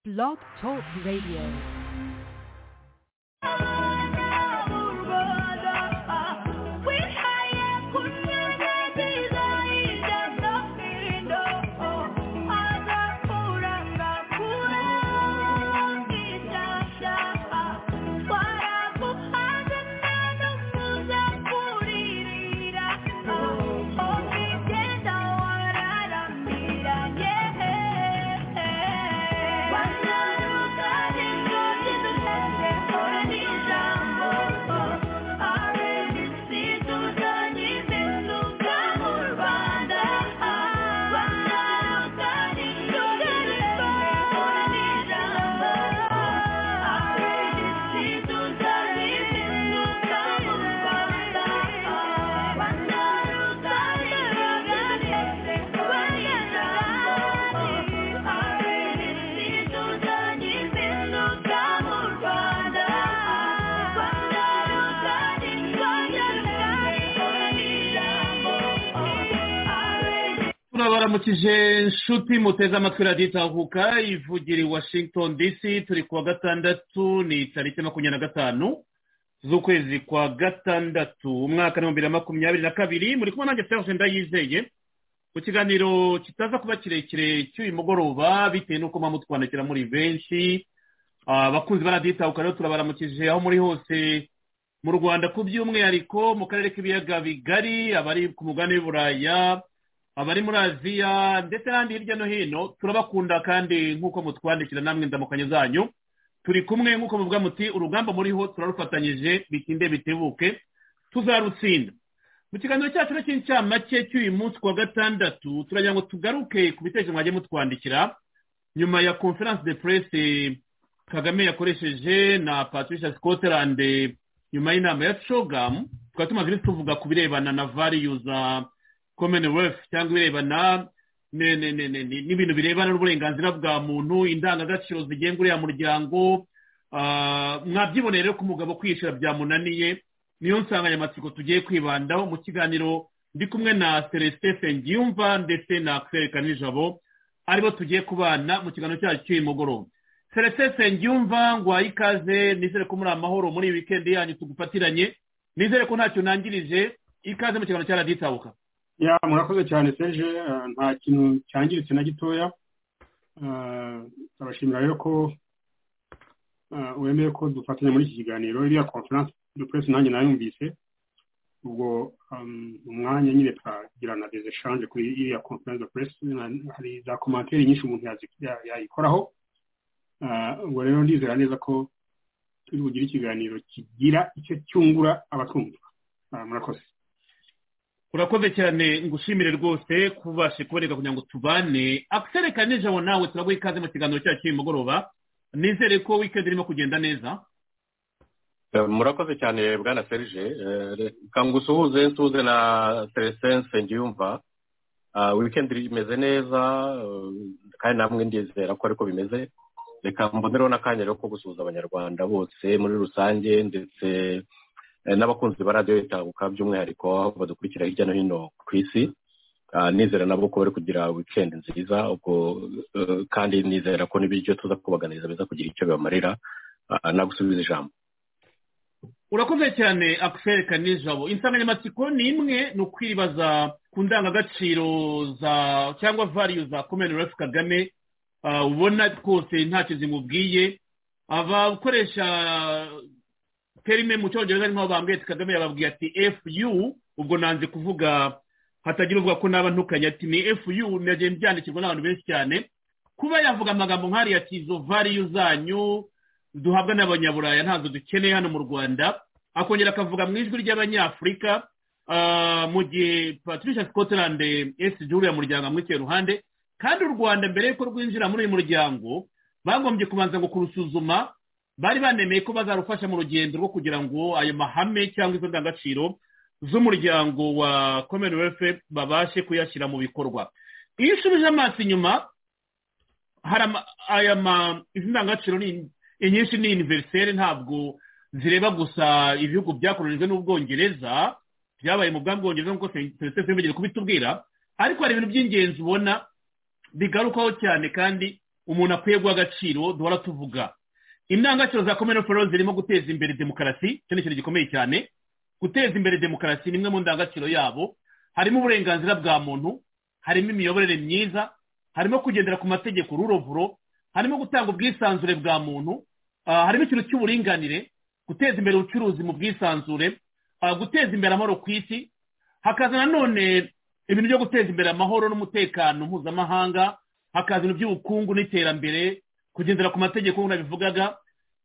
Blog Talk Radio. turabaramukije inshuti muteze amatwi radiyo itahuka ivugira i washington dc turi kuwa gatandatu ni tariki makumyabiri na gatanu z'ukwezi kwa gatandatu umwaka n'ibihumbi bibiri na makumyabiri na kabiri muri kumwe nanjye serge ndayizeye ku kiganiro kitaza kuba kirekire cy'uyu mugoroba bitewe n'uko muba mutwandikira muri benshi abakunzi ba radiyo itahuka rero turabaramukije aho muri hose mu rwanda ku by'umwihariko mu karere k'ibiyaga bigari abari ku mugabane w'uburaya abari muri aziya ndetse n'ahandi hirya no hino turabakunda kandi nk'uko mutwandikira namwe ndamukanye zanyu turi kumwe nk'uko muvuga muti urugamba muriho turarufatanyije bitinde bitebuke tuzarutsinda mu kiganiro cyacu cy'incamake cy'uyu munsi wa gatandatu turagira ngo tugaruke ku bitekerezo mwagiye mutwandikira nyuma ya conference de presse kagame yakoresheje na patricia scotland nyuma y'inama ya cogamu tukaba tumaze iminsi tuvuga ku birebana na variyuza commonwealth cyangwa ibirebana n'ibintu birebana n'uburenganzira bwa muntu indangagaciro zigenga uriya muryango mwabyiboneye rero ko umugabo kwishyura byamunaniye niyo nsanganyamatsiko tugiye kwibandaho mu kiganiro ndi kumwe na celestin sengiyumva ndetse na kwereka nijabo aribo tugiye kubana mu kiganiro cyacu cy'uyu mugoroba celestin sengiyumva ngo ikaze nizere ko muri amahoro muri iyi wikendi yanyu tugufatiranye nizere ko ntacyo nangirije ikaze mu kiganiro cya radiyo itabuka ya murakoze cyane seje nta kintu cyangiritse na gitoya turabashimira rero ko wemeye ko dufatanya muri iki kiganiro iriya konferanse de presse nanjye nayumvise ubwo umwanya nyine tukagira na des echange kuri iriya konferanse de presse hari za komantere nyinshi umuntu yayikoraho ubwo rero ndizera neza ko turi bugire ikiganiro kigira icyo cyungura abatumva murakoze urakoze cyane ngushimire rwose kubashe kuboneka kugira ngo tubane asereka nijabo nawe turaguha ikaze mu kiganiro cyacu cy'uyu mugoroba nizere ko wikendi irimo kugenda neza murakoze cyane bwana serge kangusuhuze nsuhuze na seresense ngiyumva wikendi imeze neza kandi namwe ndizera ko ariko bimeze reka mbonereho n'akanya rero ko gusuhuza abanyarwanda bose muri rusange ndetse n'abakunzi ba radiyo itabuka by'umwihariko aho badukurikira hirya no hino ku isi nizera nabo ko bari kugira wikendi nziza ubwo kandi nizera ko n'ibiryo tuza kubaganiriza biza kugira icyo bibamarira nagusubiza ijambo urakoze cyane akwereka nijabo insanganyamatsiko ni imwe ni ukwibaza ku ndangagaciro za cyangwa variyu za commonwealth kagame ubona rwose ntacyo zimubwiye abakoresha terime mu cyongereza ni nk'aho bambwiyete kagame yababwiye ati efu ubwo nanze kuvuga hatagira uvuga ko naba ntukanye ati ni efu yu byandikirwa n'abantu benshi cyane kuba yavuga amagambo nk'ariya ati izo variyu zanyu duhabwa n'abanyaburaya ntazo dukeneye hano mu rwanda akongera akavuga mu ijwi ry'abanyafurika mu gihe patricia scotland esi juriya muryango amwicaye iruhande kandi u rwanda mbere y'uko rwinjira muri uyu muryango bagombye kubanza ngo kurusuzuma bari banemeye ko bazarufasha mu rugendo rwo kugira ngo ayo mahame cyangwa izo ndangagaciro z'umuryango wa commonwealth babashe kuyashyira mu bikorwa iyo usubije amaso inyuma aya izi ndangagaciro inyinshi ni univeriseri ntabwo zireba gusa ibihugu byakoronijwe n'ubwongereza byabaye mu bwongereza nk'uko serivisi bimenyere kubitubwira ariko hari ibintu by'ingenzi ubona bigarukaho cyane kandi umuntu akwiye guha agaciro duhora tuvuga indangagaciro za komini foro zirimo guteza imbere demokarasi icyo ni ikintu gikomeye cyane guteza imbere demokarasi ni imwe mu ndangagaciro yabo harimo uburenganzira bwa muntu harimo imiyoborere myiza harimo kugendera ku mategeko rurovuro harimo gutanga ubwisanzure bwa muntu harimo ikintu cy'uburinganire guteza imbere ubucuruzi mu bwisanzure guteza imbere amahoro ku isi hakaza nanone ibintu byo guteza imbere amahoro n'umutekano mpuzamahanga hakaza ibintu by'ubukungu n'iterambere kugendera ku mategeko nk'uko nabivugaga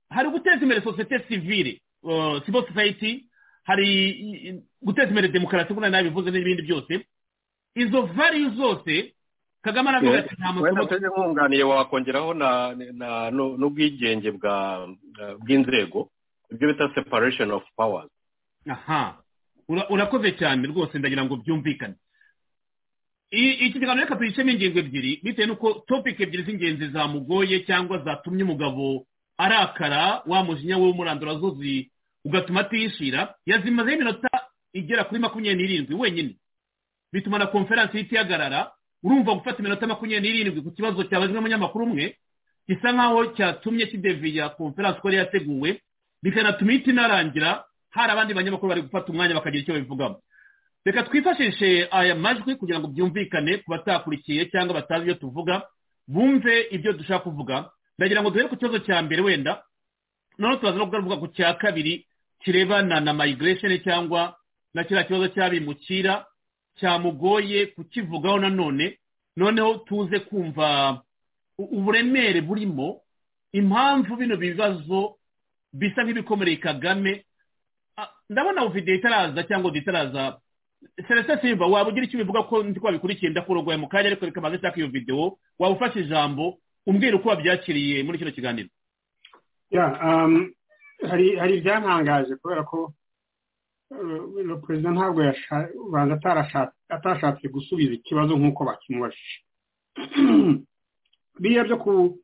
hari guteza imbere sosiyete sivire civil society hari guteza imbere demokarasi nk'uko nabivuze n'ibindi byose izo variyo zose kagame aravuga ati nta masomo wenda tujye nkunganiye wakongeraho na- na- nu- n'ubwigenge bwa bw'inzego ibyo bita separation of powers aha Ura- urakoze cyane rwose ndagira ngo byumvikane I- iki kiganiro reka tuyicemo ingingo ebyiri bitewe n'uko topiki ebyiri z'ingenzi zamugoye cyangwa zatumye umugabo arakara wa mujinya we w'umurandura zuzi ugatuma atishira yazimazeho iminota igera kuri makumyabiri n'irindwi wenyine bituma na konferansi ihita ihagarara urumva gufata iminota makumyabiri n'irindwi ku kibazo cyabajwe n'umunyamakuru umwe gisa nk'aho cyatumye kideviya konferansi uko yari yateguwe bikanatuma ihita inarangira hari abandi banyamakuru bari gufata umwanya bakagira icyo babivugamo reka twifashishe aya majwi kugira ngo byumvikane ku batakurikiye cyangwa batazi ibyo tuvuga bumve ibyo dushaka kuvuga ndagira ngo duhere ku kibazo cya mbere wenda noneho turaza no kugaruka ku cya kabiri kirebana na migration cyangwa na kiriya kibazo cy'abimukira cyamugoye kukivugaho nanone noneho tuze kumva u- uburemere burimo impamvu bino bibazo bisa nk'ibikomereye kagame Ah, ndabona videwo itaraza cyangwa audio itaraza celestin simba waba ugira icyo ubivuga ko ndi wabikurikiye ndakorogoye mu kanya ariko reka maze nshaka iyo videwo waba ufashe ijambo umbwira uko wabyakiriye muri kino kiganiro ya um, hari hari ibyantangaje kubera ko uh, perezida ntabwo yasha- ubanza atarasha- atashatse gusubiza ikibazo nk'uko bakimubajije biriya byo ku-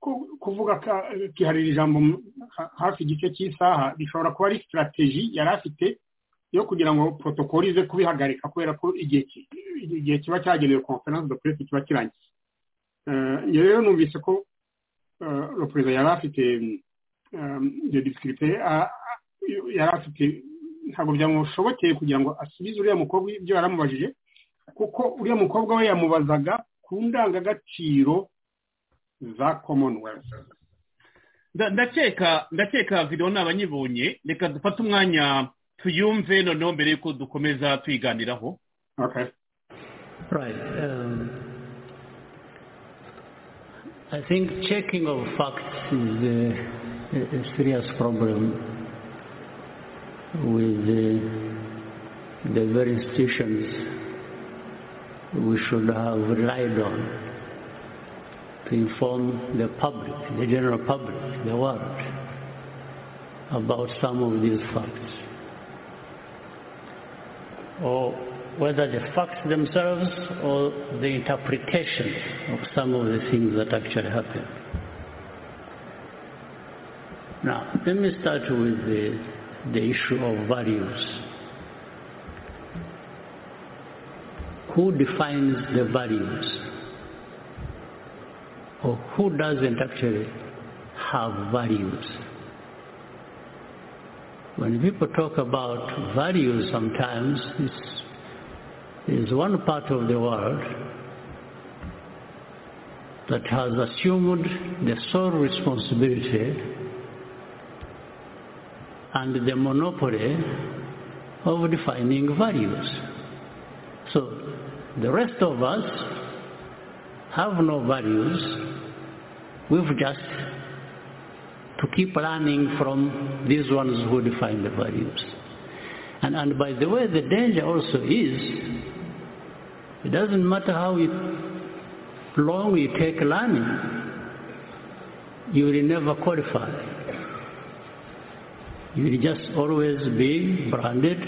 ku- kuvuga ka- kiharira ijambo mu- ha- hafi igice cy'isaha bishobora kuba ari sitarateji yari afite yo kugira ngo protokoli ize kubihagarika kubera ko igihe ki- igihe kiba cyagenewe conference de presse kiba kirangiye Eh, njye rero numvise ko le perezida yari afite iyo disikirite yari afite ntabwo byamushobokeye kugira ngo asubize uriya mukobwa ibyo yaramubajije kuko uriya mukobwa we yamubazaga ku ndangagaciro za commonwealth Nda- ndakeka ndakeka videwo nabanyibonye reka dufate umwanya tuyumve noneho mbere y'uko dukomeza tuyiganiraho okay. Right. Um, I think checking of facts is a, a- a serious problem with the, the very institutions we should have relied on to inform the public, the general public, the world, about some of these facts or whether the facts themselves or the interpretations of some of the things that actually happened. Now, let me start with the, the issue of values. Who defines the values? Or who doesn't actually have values? when people talk about values sometimes is, is one part of the world that has assumed the sole responsibility and the monopoly of defining values. So the rest of us have no values. We've just to keep learning from these ones who define the values. And, and by the way, the danger also is, it doesn't matter how you, long you take learning, you will never qualify. You will just always be branded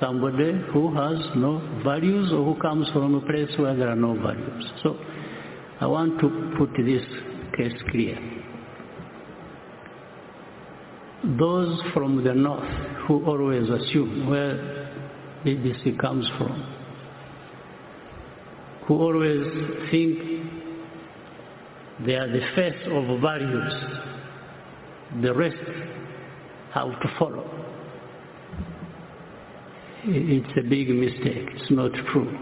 somebody who has no values or who comes from a place where there are no values. So I want to put this case clear those from the north who always assume where BBC comes from, who always think They are the face of values. The rest have to follow. I- It's a big mistake. It's not true.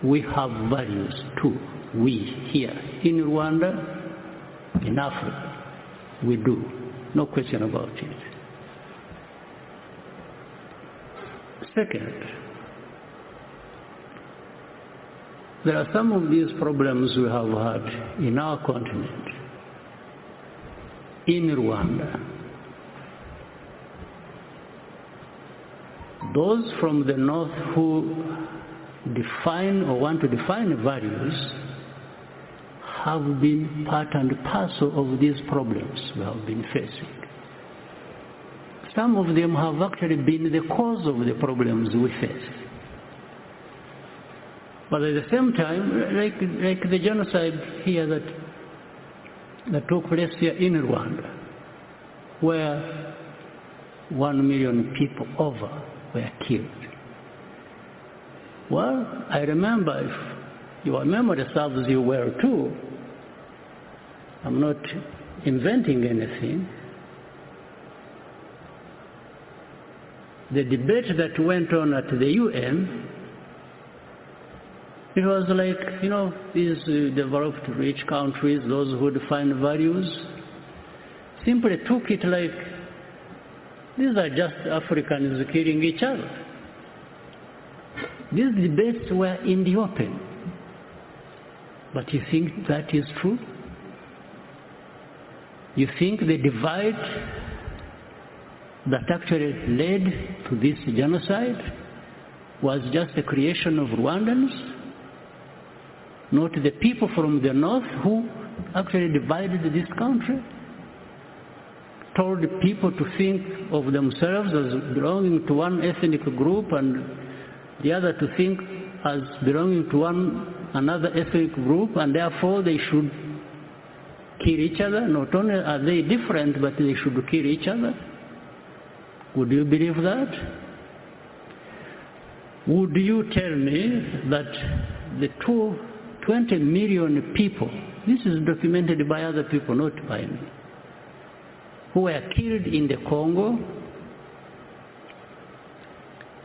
We have values too. We here in Rwanda, in Africa, we do. No question about it. Second, there are some of these problems we have had in our continent, in Rwanda. Those from the north who define or want to define values have been part and parcel of these problems we have been facing. Some of them have actually been the cause of the problems we face. But at the same time, like, like the genocide here that, that took place here in Rwanda, where one million people over were killed. Well, I remember, if your memory serves you well too, I'm not inventing anything. The debate that went on at the UN it was like, you know, these uh, developed rich countries, those who define values, simply took it like these are just Africans killing each other. These debates were in the open. But you think that is true? You think the divide that actually led to this genocide was just a creation of Rwandans? not the people from the north who actually divided this country, told people to think of themselves as belonging to one ethnic group and the other to think as belonging to one another ethnic group and therefore they should kill each other. Not only are they different, but they should kill each other. Would you believe that? Would you tell me that the two 20 million people, this is documented by other people, not by me, who were killed in the Congo,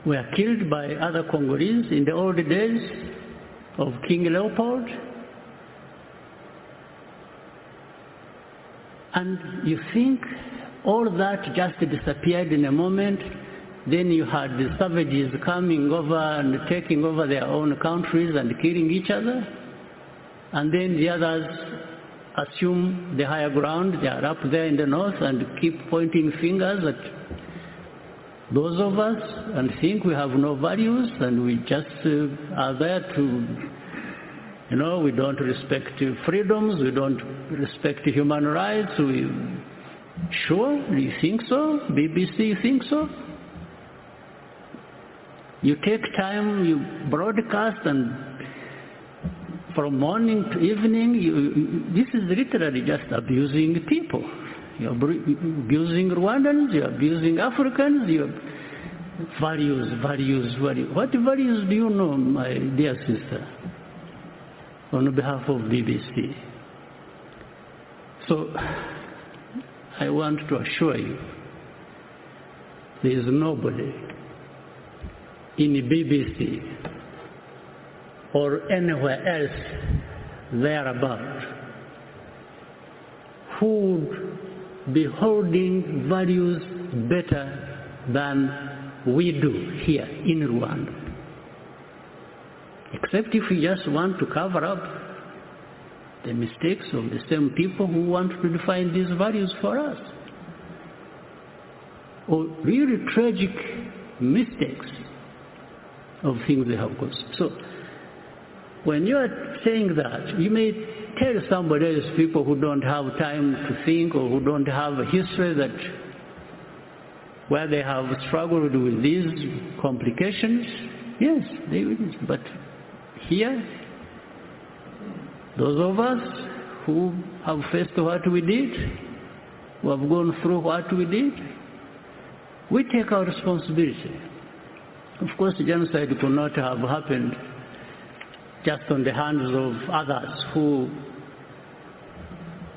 were killed by other Congolese in the old days of King Leopold. And you think all that just disappeared in a moment, then you had the savages coming over and taking over their own countries and killing each other. And then the others assume the higher ground. They are up there in the north and keep pointing fingers at those of us and think we have no values and we just uh, are there to, you know, we don't respect freedoms, we don't respect human rights. We, sure, you think so? BBC, you think so? You take time, you broadcast, and from morning to evening, you, this is literally just abusing people. You're abru- abusing Rwandans, you're abusing Africans, you're values, values, values. What values do you know, my dear sister, on behalf of BBC? So, I want to assure you, there is nobody in BBC or anywhere else thereabout who would be holding values better than we do here in Rwanda. Except if we just want to cover up the mistakes of the same people who want to define these values for us. Or really tragic mistakes of things they have caused. So, when you are saying that, you may tell somebody else, people who don't have time to think or who don't have a history that where they have struggled with these complications, yes, they will. But here, those of us who have faced what we did, who have gone through what we did, we take our responsibility. Of course, genocide could not have happened just on the hands of others who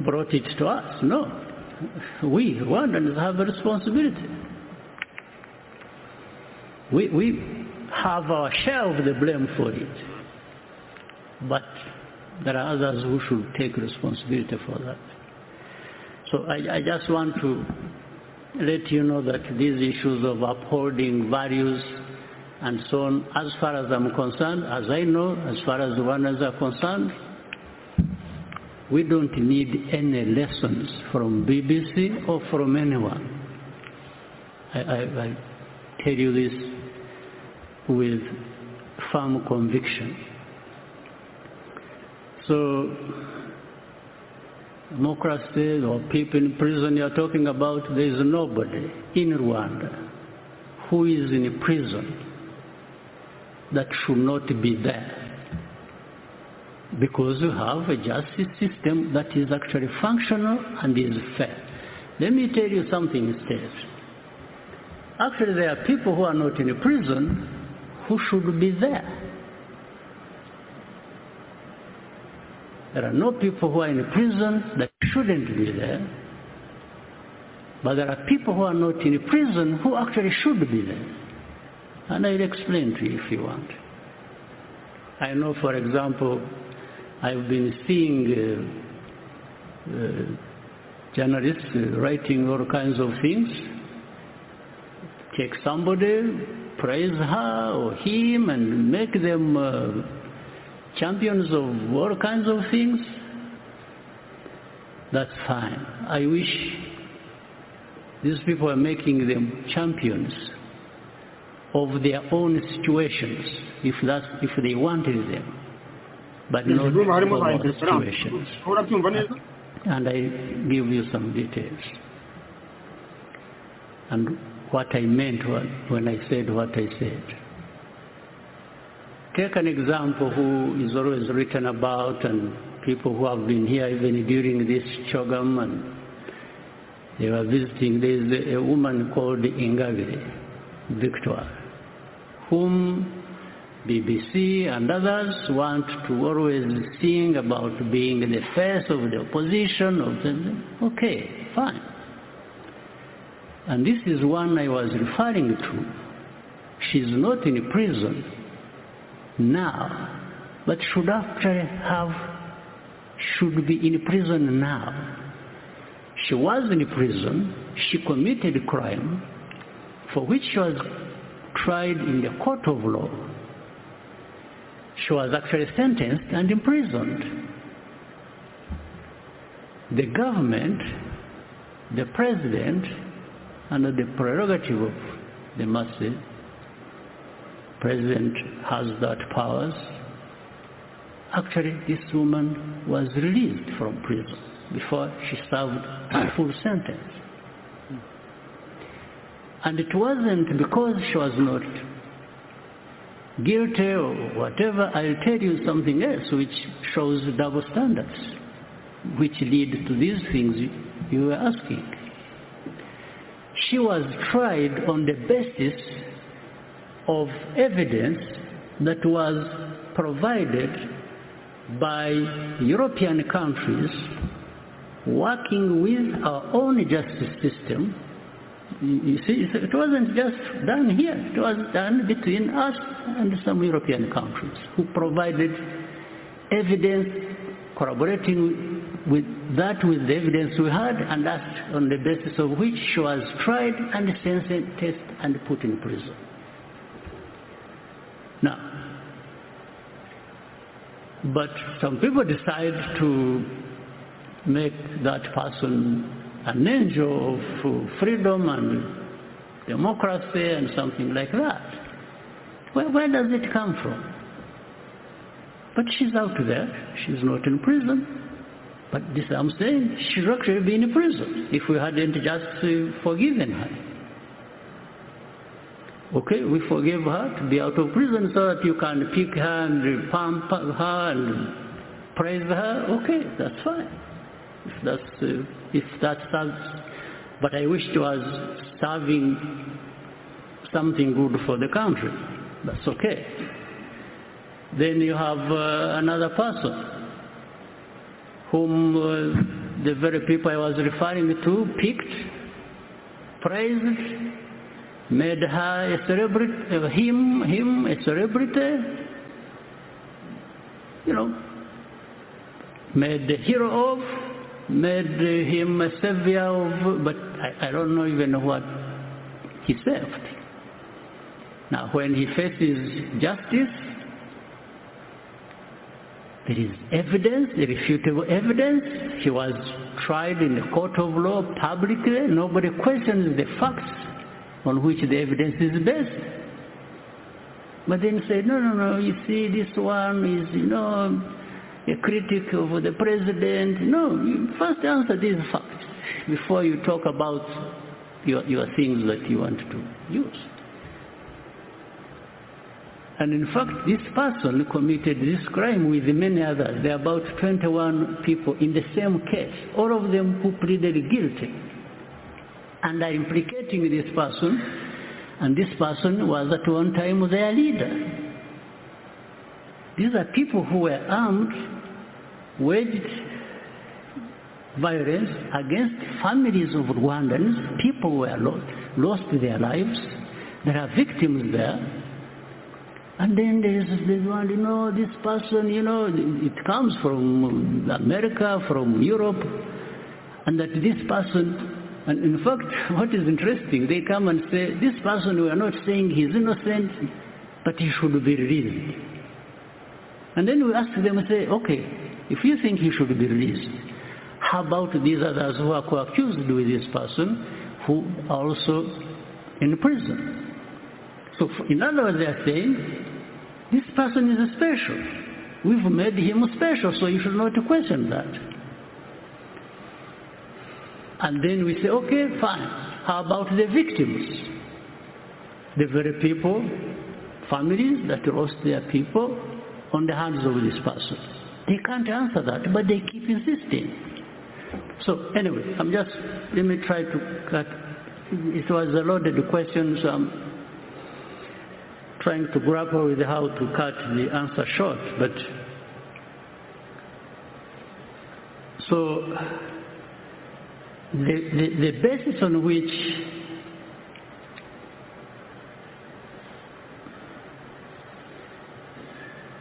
brought it to us. No. We Rwandans have a responsibility. We, we have our share of the blame for it. But there are others who should take responsibility for that. So I, I just want to let you know that these issues of upholding values and so on, as far as I'm concerned, as I know, as far as the Rwandans are concerned, we don't need any lessons from BBC or from anyone. I, I, I tell you this with firm conviction. So, democracy or people in prison you're talking about, there is nobody in Rwanda who is in prison that should not be there because you have a justice system that is actually functional and is fair. Let me tell you something instead. Actually, there are people who are not in prison who should be there. There are no people who are in prison that shouldn't be there, but there are people who are not in prison who actually should be there. And I'll explain to you if you want. I know, for example, I've been seeing uh, uh, journalists uh, writing all kinds of things. Take somebody, praise her or him, and make them champions of all kinds of things. That's fine. I wish these people are making them champions of their own situations, if that's if they wanted them, but not of our situations. And I give you some details. And what I meant when I said what I said. Take an example who is always written about and people who have been here even during this Chogam and they were visiting. There is a woman called Ingabire. Victor, whom BBC and others want to always sing about being the face of the opposition. Of the, okay, fine. And this is one I was referring to. She's not in prison now, but should actually have, should be in prison now. She was in prison, she committed crime, for which she was tried in the court of law. She was actually sentenced and imprisoned. The government, the president, under the prerogative of the mercy, president has that powers. Actually, this woman was released from prison before she served her full sentence. And it wasn't because she was not guilty or whatever. I'll tell you something else which shows double standards, which lead to these things you were asking. She was tried on the basis of evidence that was provided by European countries working with our own justice system you see, it wasn't just done here. It was done between us and some European countries who provided evidence corroborating with that with the evidence we had and asked on the basis of which she was tried and sentenced and put in prison. Now, but some people decide to make that person an angel of freedom and democracy and something like that. Where, where, does it come from? But she's out there. She's not in prison. But this I'm saying, she'd actually be in prison if we hadn't just forgiven her. Okay, we forgive her to be out of prison so that you can pick her and pump her and praise her. Okay, that's fine. If that's uh, if that serves. But I wish it was serving something good for the country. That's okay. Then you have uh, another person whom uh, the very people I was referring to picked, praised, made her a celebrity, uh, him, him a celebrity, you know, made a hero of, made him a savior of, but I, I don't know even what he saved. Now, when he faces justice, there is evidence, irrefutable evidence. He was tried in the court of law publicly. Nobody questions the facts on which the evidence is based. But then say, no, no, no, you see, this one is, you know, a critic of the president. No, you first answer these facts before you talk about your, your things that you want to use. And in fact, this person committed this crime with many others. There are about 21 people in the same case, all of them who pleaded guilty and are implicating this person, and this person was at one time their leader. These are people who were armed, waged violence against families of Rwandans. People were lost, lost their lives. There are victims there. And then there is this one, you know, this person, you know, it comes from America, from Europe, and that this person and in fact, what is interesting, they come and say, this person, we are not saying he's innocent, but he should be released. And then we ask them and say, okay, if you think he should be released, how about these others who are co-accused with this person, who are also in prison? So in other words, they are saying, this person is special. We've made him special, so you should not question that. And then we say, okay, fine. How about the victims? The very people, families that lost their people on the hands of this person. They can't answer that, but they keep insisting. So anyway, I'm just, let me try to cut. It was a loaded question, so I'm trying to grapple with how to cut the answer short. But so the, the, the, basis on which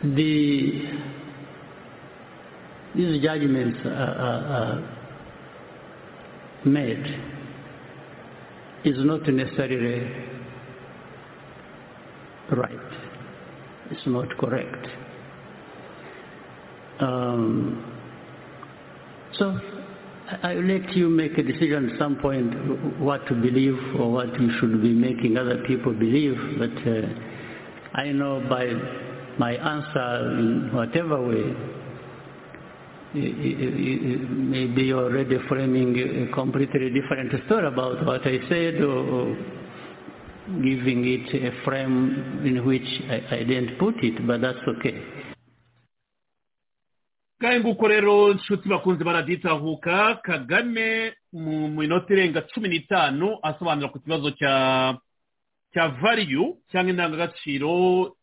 the, these judgments are, are, are made is not necessarily right. It's not correct. Um, so I will let you make a decision at some point what to believe or what you should be making other people believe. But uh, I know by my answer, in whatever way, maybe you're already framing a completely different story about what I said or, giving it a frame in which I, I didn't put it, but that's okay. ngahe nguko rero inshuti bakunze baraditahuka kagame mu minota irenga cumi n'itanu asobanura ku kibazo cya cya variyu cyangwa indangagaciro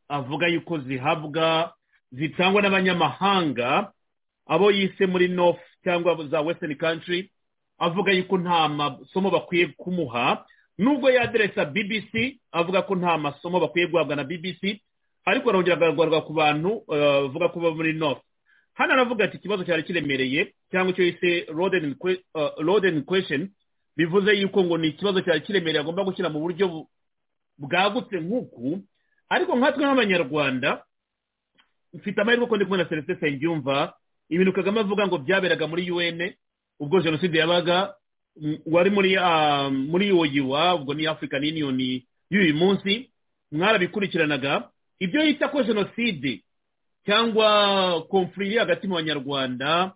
avuga yuko zihabwa zitangwa n'abanyamahanga abo yise muri north cyangwa za western country avuga yuko nta masomo bakwiye kumuha nubwo yaderesa bbc avuga ko nta masomo bakwiye guhabwa na bbc ariko arongera agahagarwa ku bantu bavuga ko baba muri north hano aravuga ati ikibazo cyari kiremereye cyangwa icyo yise rodeni kwesheni bivuze yuko ngo ni ikibazo cyari kiremereye agomba gushyira mu buryo bwagutse nk'uku ariko nkatwe nk'abanyarwanda mfite amahirwe ko ndi kumwe na serivisi nsengiyumva ibintu kagame avuga ngo byaberaga muri un ubwo jenoside yabaga wari muri yoyiwa ubwo ni african union y'uyu munsi mwarabikurikiranaga ibyo yita ko jenoside cyangwa konfuriri hagati mu banyarwanda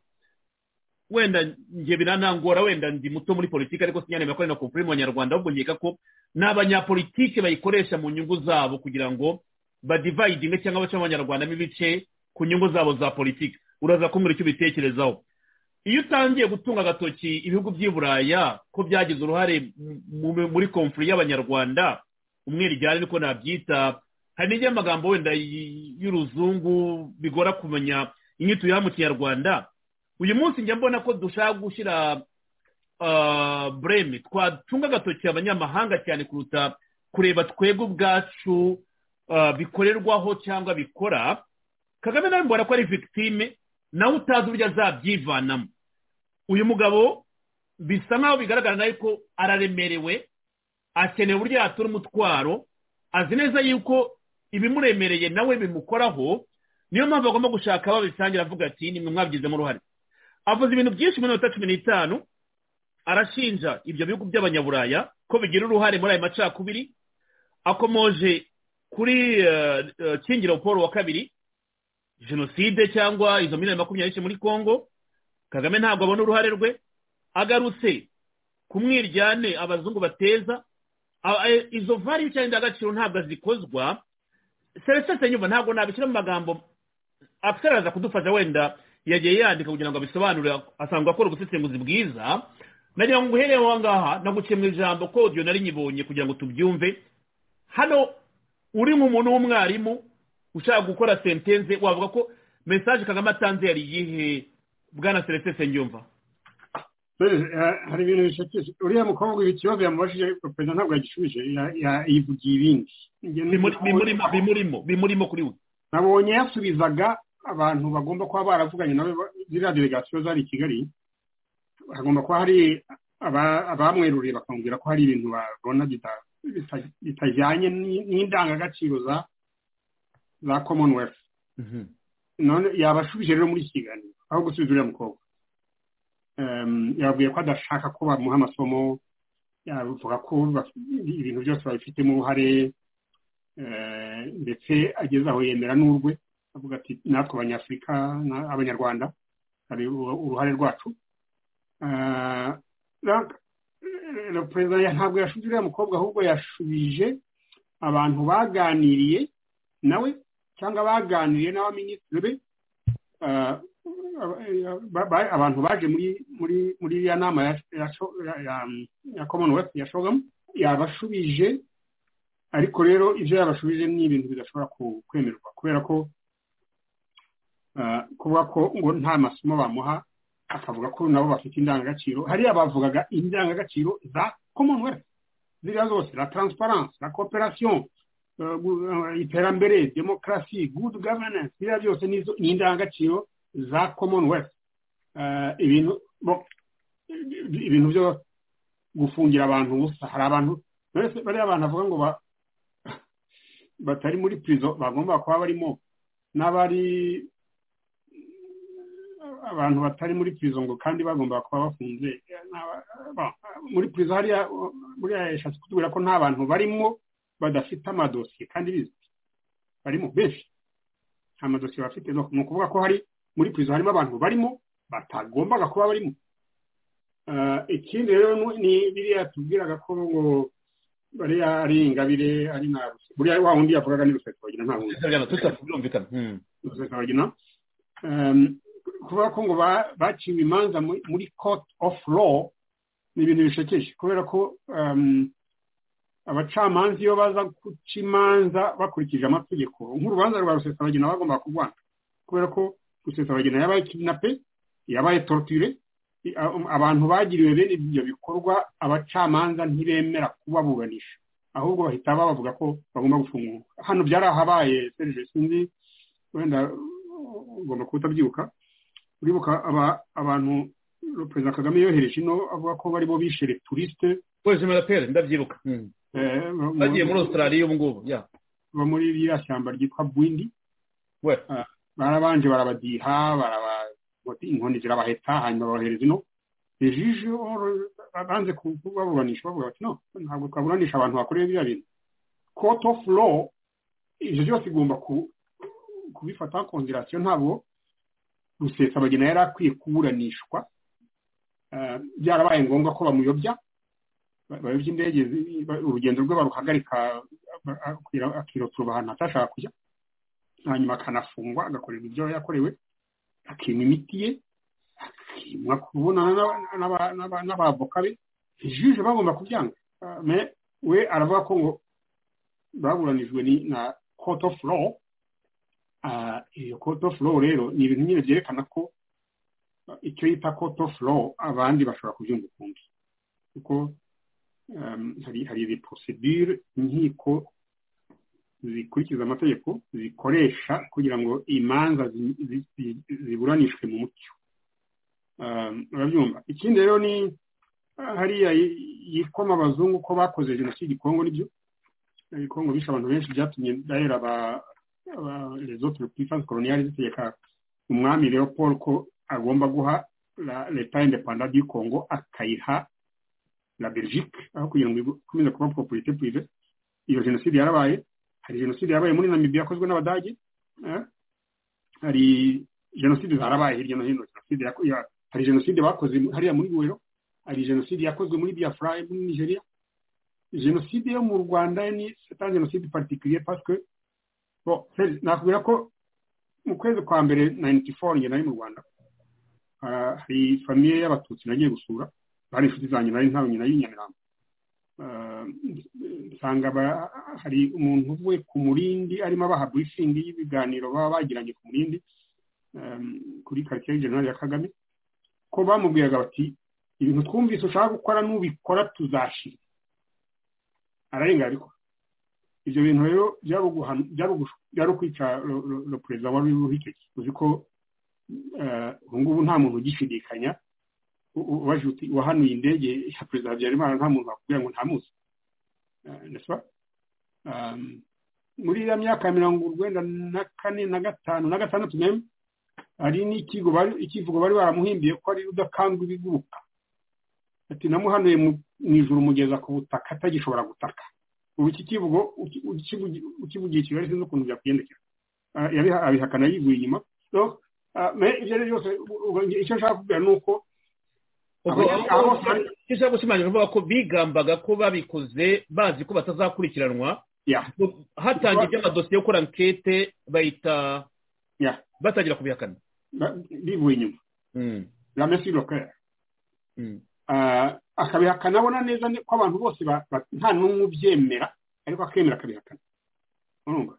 wenda njye biranangora wenda ndi muto muri politiki ariko sinyanema ko ari na konfuriri mu banyarwanda ahubwo nkeka ko ni abanyapolitiki bayikoresha mu nyungu zabo kugira ngo badivayidinge cyangwa bace abanyarwandamo ibice ku nyungu zabo za politiki uraza kumbwira icyo ubitekerezaho iyo utangiye gutunga agatoki ibihugu by'i buraya ko byagize uruhare muri konfuriri y'abanyarwanda umwe rijyane niko nabyita hari n'igihe amagambo wenda y'uruzungu bigora kumenya inyito ya mu kinyarwanda uyu munsi njya mbona ko dushaka gushyira bureme twacunga agatoki abanyamahanga cyane kuruta kureba twebwe ubwacu bikorerwaho cyangwa bikora kagame nawe mbona ko ari victime nawe utazi uburyo azabyivanamo uyu mugabo bisa nkaho bigaragara nawe ko araremerewe akeneye uburyo yatura umutwaro azi neza yuko ibimuremereye nawe bimukoraho niyo mpamvu agomba gushaka abo bisangira avuga ati nimwe mwabigizemo uruhare avuze ibintu byinshi muri minota cumi n'itanu arashinja ibyo bihugu by'abanyaburaya ko bigira uruhare muri ayo macakubiri akomoje kuri kingiro paul wa kabiri jenoside cyangwa izo miliyoni makumyabiri n'eshatu muri congo kagame ntabwo abona uruhare rwe agarutse ku mwiryane abazungu bateza izo vari cyangwa indangagaciro ntabwo zikozwa serivisi nyuma ntabwo nabishyira mu magambo akisaraza kudufasha wenda yagiye yandika kugira ngo abisobanure asanga akora ubusesenguzi bwiza nagira ngo uhereye aho ngaha mu ijambo kodiyo nari nyibonye kugira ngo tubyumve hano uri nk'umuntu w'umwarimu ushaka gukora sentenze wavuga ko mesaje kagame atanze yari iyihe bwana serivisi nyumva hari ibintu bishakiye uriya mukobwa ikibazo yamubajije perezida ntabwo yagishubije yivugiye ibindi bimurimo bimurimo kuri we nabonye yasubizaga abantu bagomba kuba baravuganye nawe ziriya delegasiyo zari i kigali hagomba kuba hari abamweruriye bakamubwira ko hari ibintu babona bitajyanye n'indangagaciro za za commonwealth none yabashubije rero muri iki kiganiro aho gusubiza uriya mukobwa yababwiye ko adashaka ko bamuha amasomo yavuga ko ibintu byose babifitemo uruhare ndetse ageze aho yemera n'urwe avuga ati natwe abanyafurika abanyarwanda hari uruhare rwacu perezida ntabwo yashubije uriya mukobwa ahubwo yashubije abantu baganiriye nawe cyangwa baganiriye n'abaminisitiri be abantu baje muri muri muri iriya nama ya commonwealth ya shogamu yabashubije ariko rero ibyo yabashubije ni ibintu bidashobora kwemerwa kubera ko kuvuga ko ngo nta masomo bamuha akavuga ko nabo bafite indangagaciro hariya bavugaga indangagaciro za commonwealth ziriya zose la transparence la cooperation iterambere demokarasi good governance ziriya byose ni indangagaciro za commonwealth ibintu byo gufungira abantu ubusa hari abantu bariya abantu bavuga ngo batari muri pirizo bagomba kuba barimo n'abari abantu batari muri pirizo ngo kandi bagomba kuba bafunze muri pirizo hariya buriya yashatse kutubwira ko nta bantu barimo badafite amadosiye kandi bizwi barimo benshi nta madosiye bafite ni ukuvuga ko hari muri pirizo harimo abantu barimo batagombaga kuba barimo ikindi rero ni biriya tubwiraga ko ngo bariya ari ingabire ari na buriya wa wundi yavugaga ni rusesabagina nta wundi rusesabagina kuvuga ko ngo baciwe imanza muri court of law ni ibintu bishekeje kubera ko abacamanza iyo baza guca imanza bakurikije amategeko nk'urubanza rwa rusesabagina bagomba kurwanga kubera ko rusesabagina yabaye kidnape yabaye torture abantu bagiriwe bene ibyo bikorwa abacamanza ntibemera kubaburanisha ahubwo bahita babavuga ko bagomba gufungwa hano byarahabaye serije sinzi wenda ugomba kuba utabyibuka uribuka abantu perezida kagame yohereje ino avuga ko bari bo bishe returiste polisi marapere ndabyibuka bagiye muri australia ubu ngubu ba muri ririya shyamba ryitwa bwindi barabanje barabadiha baraba inkoni zirabaheta hanyuma babohereza ino rejije banze kubaburanisha bavuga bati no ntabwo twaburanisha abantu bakoreye biriya bintu court of law ibyo byose igomba kubifata konderasiyo ntabwo rusesabagina yari akwiye kuburanishwa byarabaye ngombwa ko bamuyobya bayobya indege urugendo rwe baruhagarika akirotura ahantu atashaka kujya hanyuma akanafungwa agakorerwa ibyo yakorewe akima imiti ye akimwa kubonana n'abavoka be juje bagomba kubyanga we aravuga ko ngo baburanijwe na court of law iyo court of law rero ni ibintu nyine byerekana ko icyo yita court of law abandi bashobora kubyumva ukundi kuko hari hari izi procedure inkiko zikurikiza amategeko zikoresha kugira ngo imanza ziburanishwe mu mucyo urabyumva ikindi rero ni hariya yikoma abazungu ko bakoze jenoside ikongo nibyo ibikongo bishe abantu benshi byatumye dahera aba rezote repulisanse koloniyari zitegeka umwami leopold ko agomba guha leta indepanda du kongo akayiha la belgique aho kugira ngo ikomeze kuba properite prive iyo jenoside yarabaye hari jenoside yabaye muri namibia yakozwe n'abadage hari jenoside zarabaye hirya no hino jenoside hari jenoside bakoze hariya muri buwero hari jenoside yakozwe muri biafra muri nigeria jenoside yo mu rwanda ni seta jenoside particulier parce que bon nakubwira ko mu kwezi kwa mbere 94 njye nari mu rwanda hari famiye y'abatutsi nagiye gusura bari inshuti zanjye nari ntawe nyina y'inyamirambo usanga hari umuntu uvuye ku murindi arimo abaha burifingi y'ibiganiro baba bagiranye ku murindi kuri karitsiye generali ya kagame ko bamubwiraga bati ibintu twumvise ushaka gukora n'ubikora tuzashira ararenga ariko ibyo bintu rero byari ukwica perezida wari uriho icyo gihe uzi ko ubu ngubu nta muntu ugishidikanya ubajuti wahanuye indege ya perezida habyarimana nta muntu wakubwira ngo ntamuzi muri iriya myaka ya mirongo urwenda na kane na gatanu na gatandatu meme hari n'ikigo ikivugo bari baramuhimbiye ko ari rudakangwa ibiguruka ati namuhanuye mu ijoro umugeza ku butaka atagishobora gutaka ubu iki kivugo ukivugiye kigali sinzi ukuntu byakugendekera abihakana yivuye inyuma ibyo ari byo byose icyo nshaka kubwira ni uko icyo gushimangira uvuga ko bigambaga ko babikoze bazi ko batazakurikiranwa hatangiye iby'amadosiye yo gukora ankete bahita batangira kubihakana bivuye inyuma ramesi lokera akabihakana abona neza ko abantu bose nta n'umwe ubyemera ariko akemera akabihakana urumva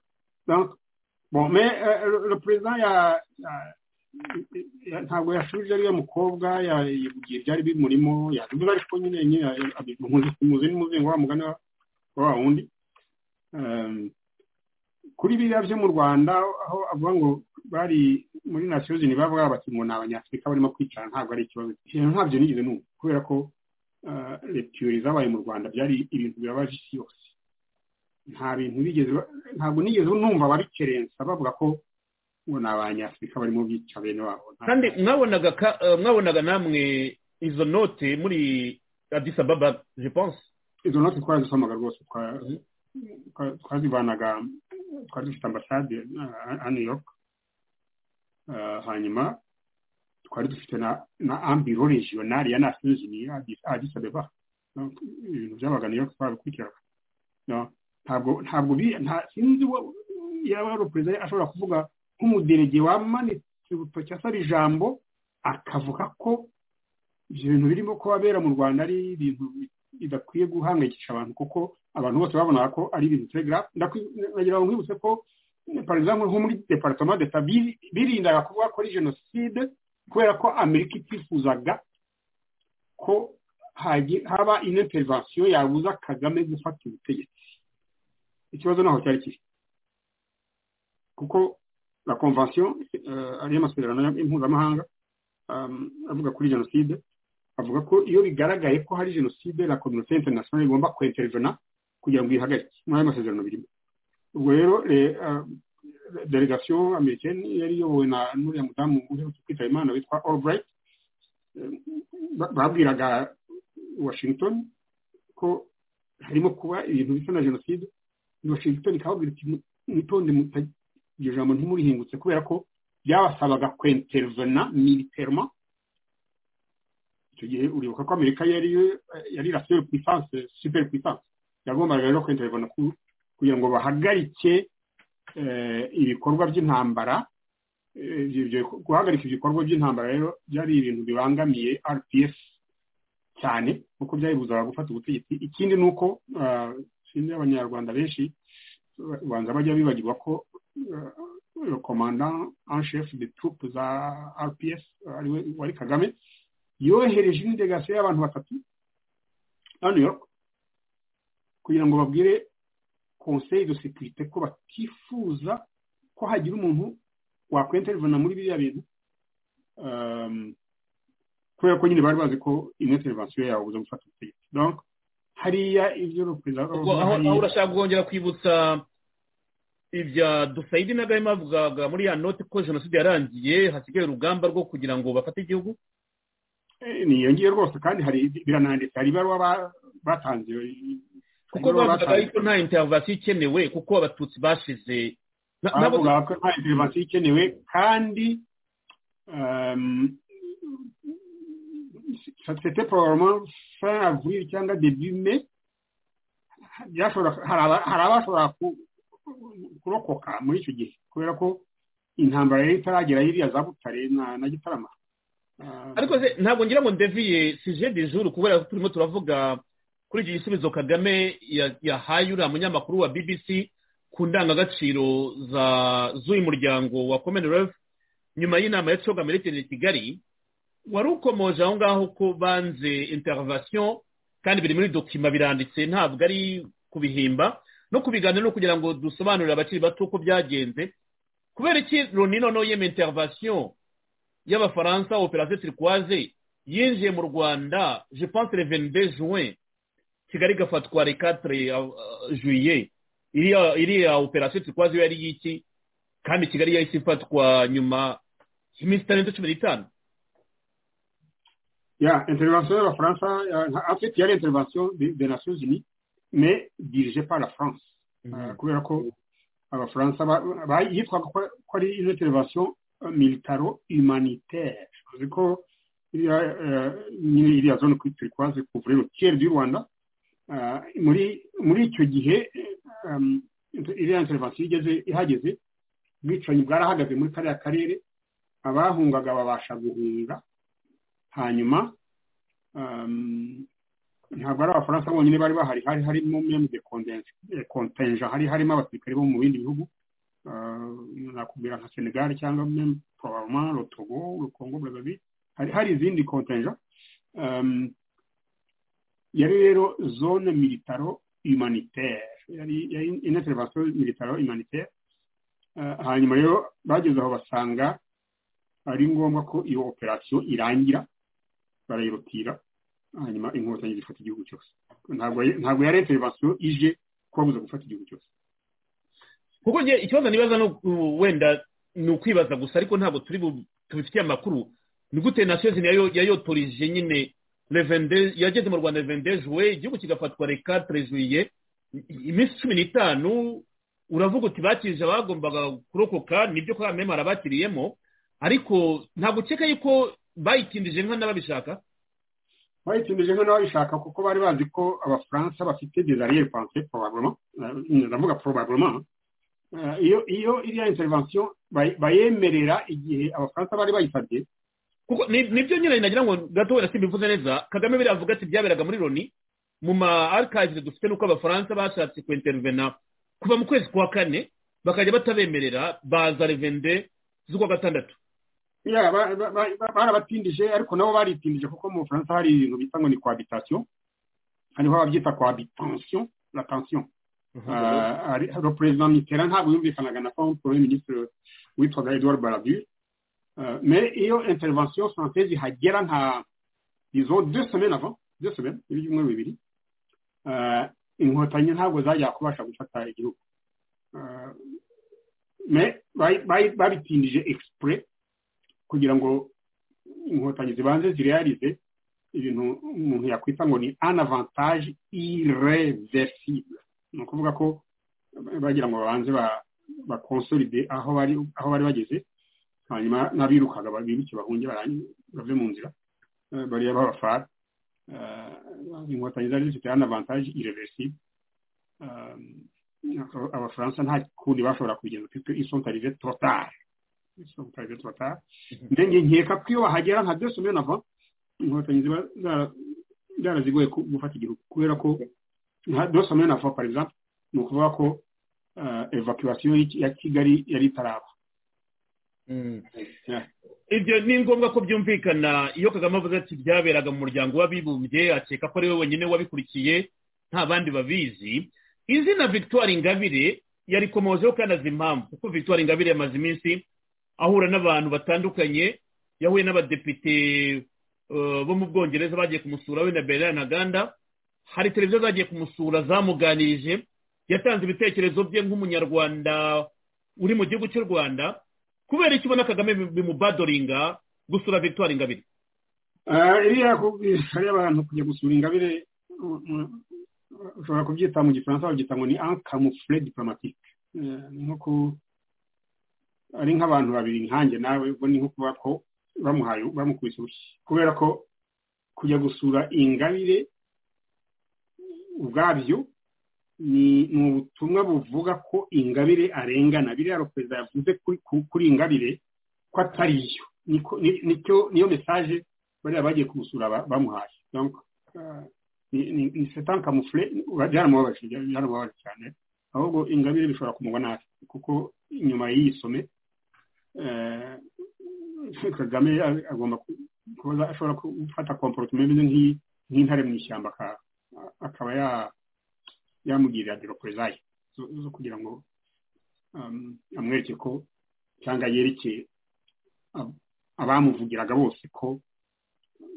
perezida ya ntabwo yashubije ariya mukobwa yivugiye ibyari bimurimo yabivuze ariko nyine muzi n'umuzengo wa mugani wa wundi kuri biriya byo mu rwanda aho avuga ngo bari muri nasiyo zini bavuga bati ngo ni abanyafurika barimo kwicara ntabwo ari ikibazo ntabyo nigeze n'ubu kubera ko lepiyori zabaye mu rwanda byari ibintu bibabaje isi yose nta bintu bigeze ntabwo nigeze numva babikerensa bavuga ko ngo ni abanyafurika barimo bica bene wabo kandi mwabonaga namwe izo note muri adisa baba jepense izo note twarazisomaga rwose twazivanaga twari dufite ambasade ya new york hanyuma twari dufite na ambiro regionali ya nations unies adisa baba ibintu byabaga new york twabikurikiraga ntabwo ntabwo sinzi yaba ari perezida ashobora kuvuga nk'umuderege wamanitse urutoki asaba ijambo akavuga ko ibyo bintu birimo abera mu rwanda ari ibintu bidakwiye guhangayikisha abantu kuko abantu bose babonaga ko ari ibintu telegarafu ndagira ngo nkwibutse ko parezida nko muri deparitoma deta birindaga kuvuga ko ari jenoside kubera ko amerika itifuzaga ko haba ineterinvasiyo yabuza kagame gufata ubutegetsi ikibazo naho cyari kiri kuko la convention ariyo masezerano mpuzamahanga avuga kuri jenoside avuga ko iyo bigaragaye ko hari jenoside la communauté internationale igomba kwintervena kugira ngo ihagarike muri ayo masezerano birimo ubwo rero delegation americaine yari iyobowe na nuriya mudamu uherutse kwitaba imana witwa albright babwiraga washington ko harimo kuba ibintu bisa na jenoside washington ikababwira iti mwitonde iryo jambo ntimurihingutse kubera ko byabasabaga kwentervena militerima icyo gihe uribuka ko amerika yari yari la seule puissance super puissance yagombaga rero kwentervena kugira ngo bahagarike ibikorwa by'intambara guhagarika ibikorwa by'intambara rero byari ibintu bibangamiye rpf cyane kuko byayibuzaga gufata ubutegetsi ikindi ni uko sinzi abanyarwanda benshi banza bajya bibagirwa ko le commandant en chef des troupes za rps ariwe wari kagame yohereje indelegasiyo y'abantu batatu na new york kugira ngo babwire conseil de sécurité ko batifuza ko hagira umuntu wakwenterivana muri biriya bintu kubera ko nyine bari bazi ko ino intervensiyo yawe uza gufata ubutegetsi donc hariya ibyo perezida aho urashaka kongera kwibutsa ibya dusayidi na gahima avugaga muri ya noti ko jenoside yarangiye hasigaye urugamba rwo kugira ngo bafate igihugu niyongiye rwose kandi hari birananditse hari ibaruwa batanze kuko bavugaga yuko nta interivasiyo ikenewe kuko abatutsi bashize bavuga ko nta interivasiyo ikenewe kandi sosiyete porogaramu fin avril cyangwa debi me hari abashobora kurokoka muri icyo gihe kubera ko intambara yari itaragera hiriya za butare na gitarama ariko ntabwo ngira ngo ndeviye sije de juru kubera ko turimo turavuga kuri iki gisubizo kagame yahaye uriya munyamakuru wa bbc ku ndangagaciro z'uyu muryango wa commonwealth nyuma y'inama ya coga merekere kigali wari ukomoje aho ngaho ko banze intervention kandi biri muri dokima biranditse ntabwo ari kubihimba no kubiganira no kugira ngo dusobanurire abakiri bato uko byagenze kubera iki loni noneho yema intervention y'abafaransa operasiyo turikwaze yinjiye mu rwanda je pense le venide juin kigali igafatwa le katire juye iriya operasiyo turikwaze yo yari y'iki kandi kigali yahise ifatwa nyuma y'iminsi itarenze cumi n'itanu ya intervention y'abafaransa en fait yari intervention des nations unies mais dirigée par la france kubera ko abafaransa yitwaga ko ari izo intervention militaro humanitaire uzi ko nyine iriya zone turi kuhaze kuvura rutiyeri du rwanda muri icyo gihe iriya intervention igeze ihageze ubwicanyi bwarahagaze muri kariya karere abahungaga babasha guhunga hanyuma ntabwo ari abafaransa bonyine bari bahari hari harimo membe kontenja hari harimo abasirikare bo mu bindi bihugu nakubwira nka senegali cyangwa poroma rotogo rukongo burazavi hari hari izindi kontenja yari rero zone militaro humanitaire yari intervention militaro humanitaire hanyuma rero bageze aho basanga ari ngombwa ko iyo operasiyo irangira barayirutira hanyuma inkotanyi zifata igihugu cyose ntabwo yari intervention ije kubabuza gufata igihugu cyose kuko njye ikibazo nibaza wenda ni ukwibaza gusa ariko ntabwo turi tubifitiye amakuru ni gute nasozi yayotorije nyine yageze mu rwanda revende juwe igihugu kigafatwa reka terejuye iminsi cumi n'itanu uravuga uti bakirije abagombaga kurokoka nibyo ko mema arabakiriyemo ariko ntabwo ukeka yuko bayitindije nka n'ababishaka bayitindije nka n'ababishaka kuko bari bazi ko abafaransa bafite dezariyeri panse porobabuloma ndavuga porobabuloma iyo iyo iriya intervention bayemerera igihe abafaransa bari bayisabye kuko nibyo nyine nagira ngo gato wenda simbivuze neza kagame biravuga ati byaberaga muri loni mu ma archives dufite nuko abafaransa bashatse kwintervena kuva mu kwezi kwa kane bakajya batabemerera baza revende z'ukwa gatandatu barabatindije ariko nabo baritindije kuko mu bufaransa hari ibintu bita ngo ni cohabitation hariho ababyita cohabitation la tension hari perezida mitterand ntabwo yumvikanaga na paul paul minisitiri witwaga edouard barabu mais iyo intervention française ihagera nka izo deux semaines avant deux semaines ibyumweru bibiri inkotanyi ntabwo zajya kubasha gufata igihugu mais babitindije exprès kugira ngo inkotanyi zibanze zirealize ibintu umuntu yakwita ngo ni un avantage irreversible ni ukuvuga ko bagira ngo babanze bakonsolide aho bari bageze hanyuma n'abirukaga biruke bahunge bave mu nzira bariya babafara inkotanyi zari zifite hano avantage irevesi abafaransa nta kundi bashobora kubigenza kuko isontarive trotare isontarive trotare ndenge nkeka ko iyo bahagera nka byose mbere nava inkotanyi ziba zarazigoye gufata igihugu kubera ko nka dose amena fo par exemple ni ukuvuga ko evacuation ya kigali yari itaraba ibyo ni ngombwa ko byumvikana iyo kagame avuze ati byaberaga mu muryango w'abibumbye akeka ko ari we wenyine wabikurikiye nta bandi babizi izina victoire ingabire yarikomojeho kandi azi impamvu kuko victoire ingabire yamaze iminsi ahura n'abantu batandukanye yahuye n'abadepite eh, bo mu bwongereza bagiye kumusura we na berera na ganda hari televiziyo zagiye kumusura zamuganirije yatanze ibitekerezo bye nk'umunyarwanda uri mu gihugu cy'u rwanda kubera icyo ubona kagame bimubadoringa gusura victoire ingabire iriya hari abantu kujya gusura ingabire u- u- ushobora kubyita mu gifaransa babyita ngo ni ankamufure diplomatike ni nko ku ari nk'abantu babiri nkanjye nawe ubwo ni nko kuba ko bamuhaye bamukubise urushyi kubera ko kujya gusura ingabire ubwabyo ni ni ubutumwa buvuga ko ingabire arengana biriya perezida yavuze kuri ku- kuri ingabire ko atari yo Niko- ni- nicyo niyo mesaje bariya bagiye kumusura ba- bamuhaye Donc, ah, ni- ni ni c'est un camouflet byaramubabaje byaramubabaje cyane ahubwo ingabire bishobora kumugwa nabi kuko inyuma y'iyi some eh, kagame a- agomba ku- kuba ashobora gufata comportement imeze nk'iyi- nk'intare mu ishyamba aka- akaba ya- yamugirira diroporezaye zo zo kugira ngo um, amwereke ko cyangwa yereke ab- abamuvugiraga bose ko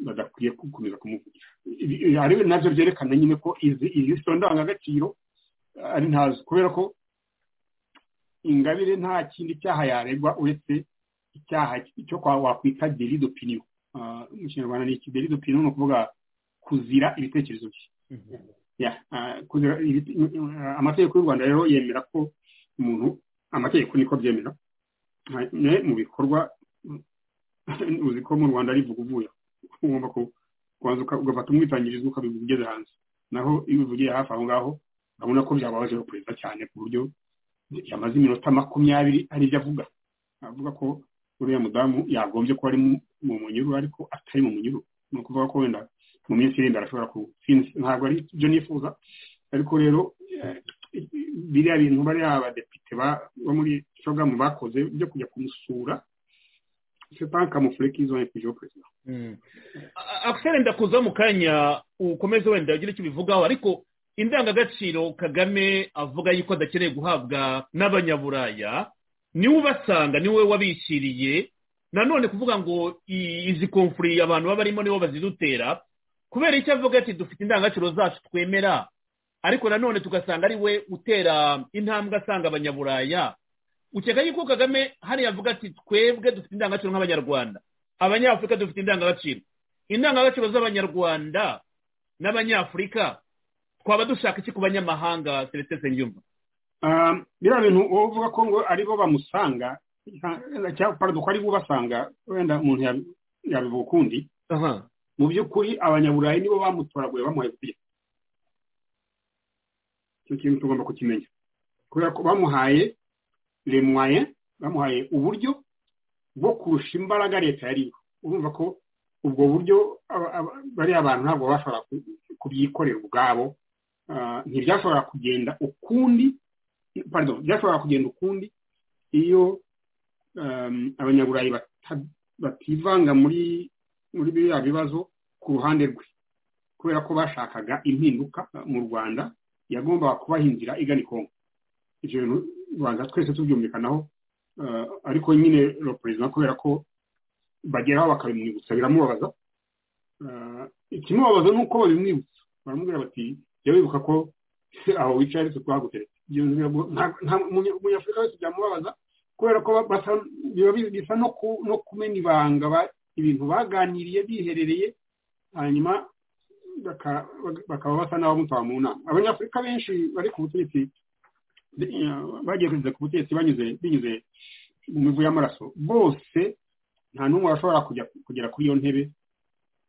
badakwiye gukomeza kumuvugira Ibi- ibi- ari nabyo byerekana nyine ko izi izi so ndangagaciro eh, ari ntazo kubera ko ingabire nta kindi cyaha yaregwa uretse icyaha cyo kwa wakwita deli d'opinion Ah, mu kinyarwanda ni iki deli d'opinion ni ukuvuga kuzira ibitekerezo bye Ya, ah, kuzira ibite- ah, amategeko y'u rwanda rero yemera ko umuntu amategeko niko byemera hanyuma mu bikorwa uzi ko mu rwanda ari vuguvuya ugomba ku- kubanza uka- ugafata umwitangirizo ukabigeza hanze naho iyo ubivugiye hafi aho ngaho urabona ko byababaje perezida cyane ku buryo yamaze iminota makumyabiri ari byo avuga avuga ko uriya mudamu yagombye kuba ari mu- mu munyururu ariko atari mu munyururu ni ukuvuga ko wenda mu minsi iri imbere ashobora ku sinzi ntabwo ari ibyo nifuza ariko rero eh, biriya bintu bariya abadepite ba- bo muri shogamu bakoze byo kujya kumusura c'est pas un camouflet qu'ils ont infligé au président. akisere ndakuza mu kanya ukomeze wenda ugira icyo ubivugaho ariko indangagaciro kagame avuga yuko adakeneye guhabwa n'abanyaburaya niwe ubasanga niwe wabishyiriye nanone kuvuga ngo i- izi komfuri abantu baba barimo nibo bazidutera kubera icyo avuga ati dufite indangagaciro zacu twemera ariko nanone tugasanga ari we utera intambwe asanga abanyaburaya ukeka yuko kagame hariya avuga ati twebwe dufite indangagaciro nk'abanyarwanda abanyafurika dufite indangagaciro indangagaciro z'abanyarwanda n'abanyafurika twaba dushaka iki ku banyamahanga seretse senyumva Um, biriya bintu wowe uvuga ko ngo ari bo bamusanga nta- cyangwa pardon, ko ari bo basanga wenda umuntu yabi- yabivuga ukundi mu by'ukuri abanyaburayi nibo bamutoraguye bamuhaye ubutegetsi icyo kintu tugomba kukimenya kubera ko bamuhaye le moyen bamuhaye uburyo bwo kurusha imbaraga leta yariho urumva ko ubwo buryo aba- aba- bariya abantu ntabwo bashobora kubyikorera ubwabo Ah, ntibyashobora kugenda ukundi pardon byashobora kugenda ukundi iyo um, abanyaburayi bata- bativanga muri muri biriya bibazo ku ruhande rwe kubera ko bashakaga impinduka uh, mu rwanda yagombaga kubaha inzira igana i kongo ibyo bintu rwanda twese tubyumvikanaho uh, ariko nyine lo perezida kubera ko bageraho bakabimwibutsa biramubabaza uh, ikimubabaza ni uko babimwibutsa baramubwira bati jya wibuka ko aho wicaye ariko twaguteretse ibyo bintu biramu- nta- nta- umunye- umunyafurika wese byamubabaza kubera ko ba- basa- biba bi- bisa no ku- no kumena ibanga ba- ibintu baganiriye biherereye hanyuma baka- baka- bakaba basa n'abamutora mu nama abanyafurika benshi bari ku butegetsi de- eh, bagiye kugeza ku butegetsi banyuze binyuze mu mivu y'amaraso bose nta n'umwe washobora kujya kugera kuri iyo ntebe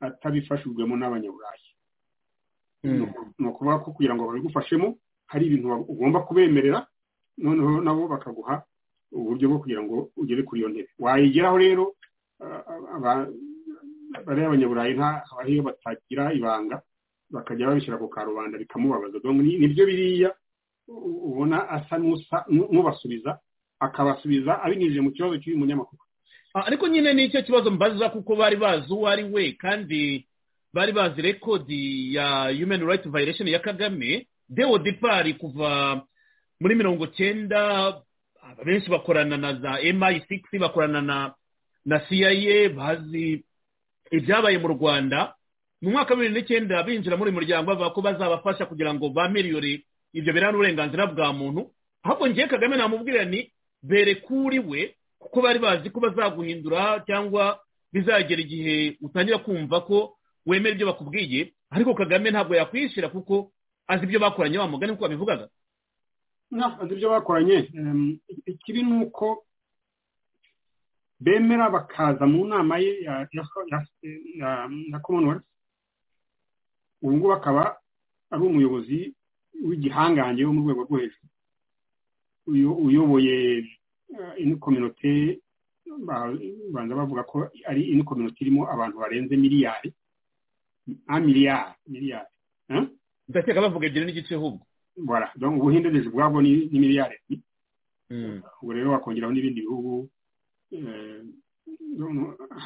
atabifashijwemo n'abanyaburayi ni ukuvuga ko kugira ngo babigufashemo hari ibintu wa- ugomba kubemerera noneho nabo bakaguha uburyo bwo kugira ngo ugere kuri iyo ntebe wayigeraho rero ah, aba- bariya abanyaburayi nta habaho iyo batagira ibanga bakajya babishyira ku karubanda bikamubabaza Donc ni- nibyo biriya u- ubona asa n'usa n'ubasubiza akabasubiza abinyujije mu kibazo cy'uyu munyamakuru Ah, ariko nyine ni icyo kibazo mbaza kuko bari bazi uwo ari we kandi bari bazi rekodi ya human right violation ya kagame deo depari kuva muri mirongo cyenda benshi bakorana na za mi6 bakorana na na cia bazi ibyabaye mu rwanda mu mwaka wa bibiri n'icyenda binjira muri uyu muryango bavuga ko bazabafasha kugira ngo bamiriyore ibyo biranga uburenganzira bwa muntu ahubwo ngiye kagame namubwira ni bere kuri we kuko bari bazi ko bazaguhindura cyangwa bizagera igihe utangira kumva ko wemera ibyo bakubwiye ariko kagame ntabwo yakwishyira kuko azi ibyo bakoranye wa mugani kuko babivugaga azi ibyo bakoranye ikibi ni uko bemera bakaza mu nama ye ya commonwealth ubu ngubu akaba ari umuyobozi w'igihangange wo mu rwego rwo hejuru uyoboye ino kominote babanza bavuga ko ari ino kominote irimo abantu barenze miliyari a miliyari miliyari ndakeka bavuga ebyiri n'igice ahubwo bora ubuhinde ndetse ubwabwo ni miliyari ubwo rero wakongeraho n'ibindi bihugu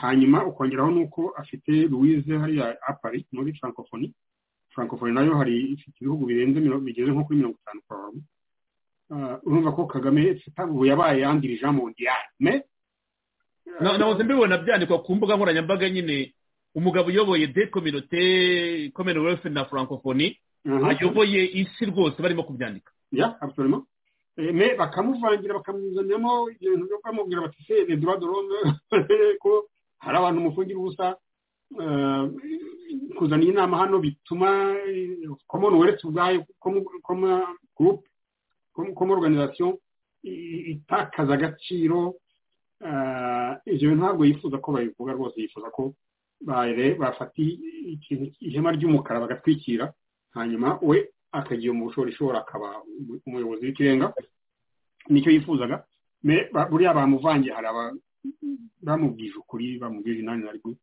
hanyuma ukongeraho n'uko afite louise hariya apari muri francophonie francophonie nayo hari ifite ibihugu birenze bigeze nko kuri mirongo itanu kwa buri urumva ko kagame ubu yabaye yandira ijambo ndiyane nahoze mbibona byandikwa ku mbuga nkoranyambaga nyine umugabo uyoboye de kominote commonwealth na francophonie ayoboye isi rwose barimo kubyandika ya absolument me bakamuvangira bakamuzaniramo ibintu byo bamubwira bati se les droits de l'homme ko hari abantu mufungira ubusa kuzana iyi nama hano bituma commonwealth ubwayo group como organization itakaza agaciro ibyo ntabwo yifuza ko babivuga rwose yifuza ko bafata ihema ry'umukara bagatwikira hanyuma we akagira mu bushorishori akaba umuyobozi w'ikirenga nicyo yifuzaga buriya bamuvangiye hari bamubwije ukuri bamubwije inani na rwo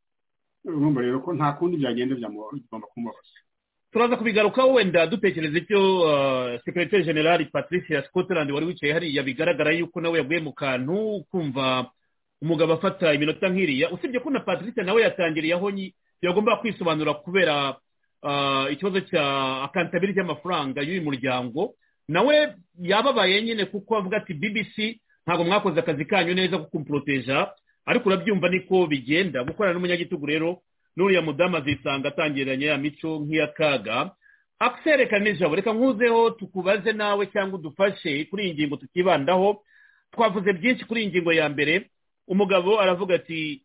urumva rero ko nta kundi byagenda byagomba kumubabaza turaza kubigarukaho wenda dutekereza icyo sekiriteri generali patricia scotland wari wicaye hariya bigaragara yuko nawe yaguye mu kantu kumva umugabo afata iminota nk'iriya usibye ko na patricia nawe yatangiriye aho yagomba kwisobanura kubera ikibazo cya akantabiriti y'amafaranga y'uyu muryango nawe yababaye nyine kuko avuga ati bbc ntabwo mwakoze akazi kanyu neza ko kumporoteja ariko urabyumva niko bigenda gukorana n'umunyagitugu rero n'uriya mudamu azisanga atangiranye ya mico nk'iya kaga akiserekana ijabo reka nkuzeho tukubaze nawe cyangwa udufashe kuri iyi ngingo tukibandaho twavuze byinshi kuri iyi ngingo ya mbere umugabo aravuga ati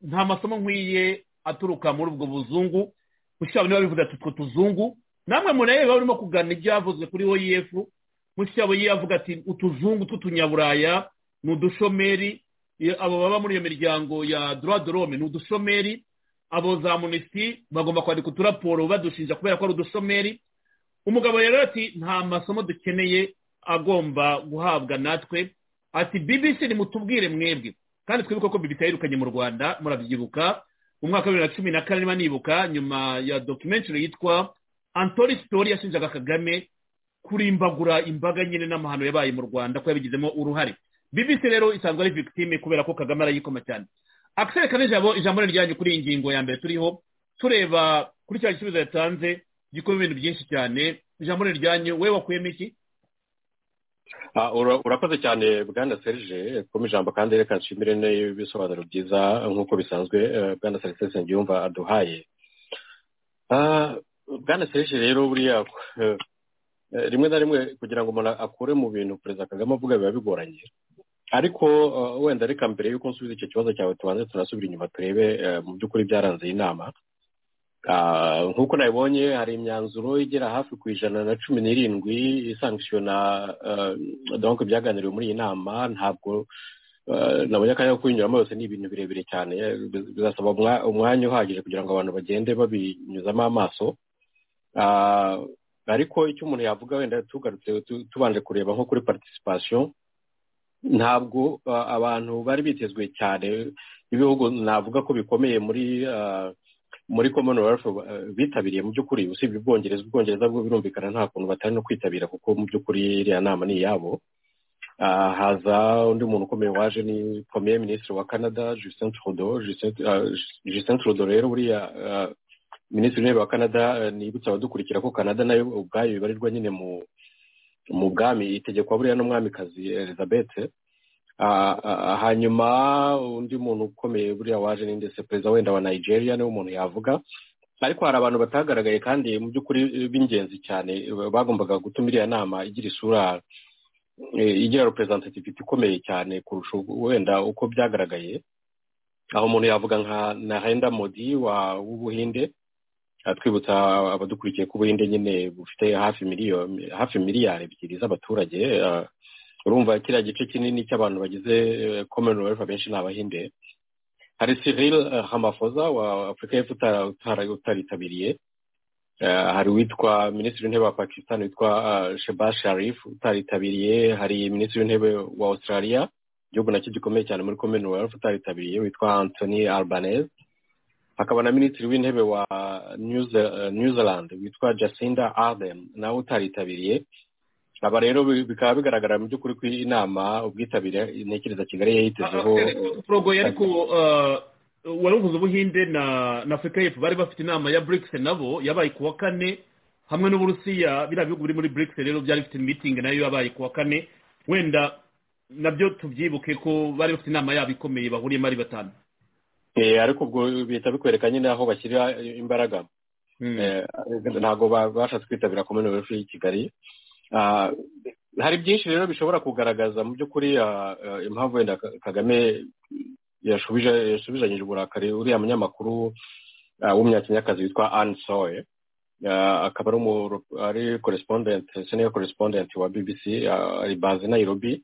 nta masomo nkwiye aturuka muri ubwo buzungu mushyirabo niba bivuze ati utwo tuzungu namwe murebe baba barimo kugana ibyavuzwe kuri oef mushyirabo ye avuga ati utuzungu tw'utunyaburaya ni udushomeri abo baba muri iyo miryango ya dorome ni udushomeri abo za munisiti bagomba kwandika uturaporo badushinja kubera ko ari udushomeri umugabo rero ati nta masomo dukeneye agomba guhabwa natwe ati bbc nimutubwire mwebwe kandi twibuke ko bibi yirukanye mu rwanda murabyibuka mu mwaka wa bibiri na cumi na kane niba nibuka nyuma ya documentary yitwa antori sitori yashinjaga kagame kurimbagura imbaga nyine n'amahano yabaye mu rwanda ko yabigizemo uruhare bbc rero isanzwe ari victime kubera ko kagame arayikoma cyane akiserekana ijambo ijambo ryanyu kuri iyi ngingo ya mbere turiho tureba kuri cya gisubizo yatanze gikora ibintu byinshi cyane ijambo ryanyu we wakuyemo iki urakoze cyane bwana serge kuma ijambo kandi reka nshimire n'ibisobanuro byiza nk'uko bisanzwe bwana serge ngiyumva aduhaye bwana serge rero buriya rimwe na rimwe kugira ngo umuntu akure mu bintu perezida kagame avuga biba bigoranye ariko wenda reka mbere y'uko nsubiza icyo kibazo cyawe tubanze tunasubira inyuma turebe mu by'ukuri byaranze iyi nama nk'uko nabibonye hari imyanzuro igera hafi ku ijana na cumi n'irindwi isangishijwe na donke byaganiriwe muri iyi nama ntabwo nabonye akanya ko kuyinyuramo yose ni ibintu birebire cyane bizasaba umwanya uhagije kugira ngo abantu bagende babinyuzamo amaso ariko icyo umuntu yavuga wenda tugarutse tubanje kureba nko kuri participation ntabwo abantu bari bitezwe cyane ibihugu navuga ko bikomeye muri muri commonwealth bitabiriye mu by'ukuri usibye ubwongereza ubwongereza bwo birumvikana nta kuntu batari no kwitabira kuko mu by'ukuri iriya nama ni iyabo Ah, haza undi muntu ukomeye waje ni premier minisitiri wa canada justin trudeau Justin- ah, justin trudeau rero buriya ah, minisitiri w'intebe wa canada eh, nibutsa abadukurikira ko canada nayo ubwayo ibarirwa nyine mu mu bwami itegekwa buriya n'umwamikazi elizabeth Ah, ah, hanyuma undi muntu ukomeye buriya waje ni ndetse perezida wenda wa nigeria niwe umuntu yavuga ariko hari abantu batagaragaye kandi mu by'ukuri eh, b'ingenzi cyane eh, bagombaga gutuma iriya nama igira isura eh, igira representativity ikomeye cyane kurusha ubu- wenda uko byagaragaye aho umuntu yavuga nka narenda modi wa w'ubuhinde atwibutsa abadukurikiye ko ubuhinde nyine bufite hafi miliyoni hafi miliyari ebyiri z'abaturage eh, urumva kiriya gice kinini cy'abantu bagize commonwealth abenshi ni abahinde hari cyril eh, ramaphosa wa afurika y'epfo utara- utara- utaritabiriye Eh, hari uwitwa minisitiri w'intebe wa pakistan witwa eh, sheba sharif utaritabiriye hari minisitiri w'intebe wa australia igihugu nacyo gikomeye cyane muri commonwealth utaritabiriye witwa anthony albanese hakaba na minisitiri w'intebe wa new, Ze- eh, new zealand witwa jacinda ardern nawe utaritabiriye aba rero bi- bikaba bigaragara mu by'ukuri ko iyi nama ubwitabire ntekereza kigali yayitezeho porogo ariko uh, wari uvuze ubuhinde na na afurika y'epfo bari bafite inama ya brics nabo yabaye ku wa kane hamwe n'uburusiya biriya bihugu biri muri brics rero byari bifite mitingi nayo yabaye ku wa kane wenda nabyo tubyibuke ko bari bafite inama yabo ikomeye bahuriyemo ari batanu Eh, ariko ubwo bihita bikwereka nyine aho bashyira imbaraga Hmm. Eh, ntabwo babashatse kwitabira commonwealth y'i kigali Ah, hari byinshi rero bishobora kugaragaza mu by'ukuri ah, ah, impamvu wenda Ka- kagame yashubije- yasubizanyije uburakari uriya munyamakuru ah, w'umunyakenyakazi witwa anne soe Ah, akaba ari umu- ari correspondent senior correspondent wa bbc ah, ari baze nairobi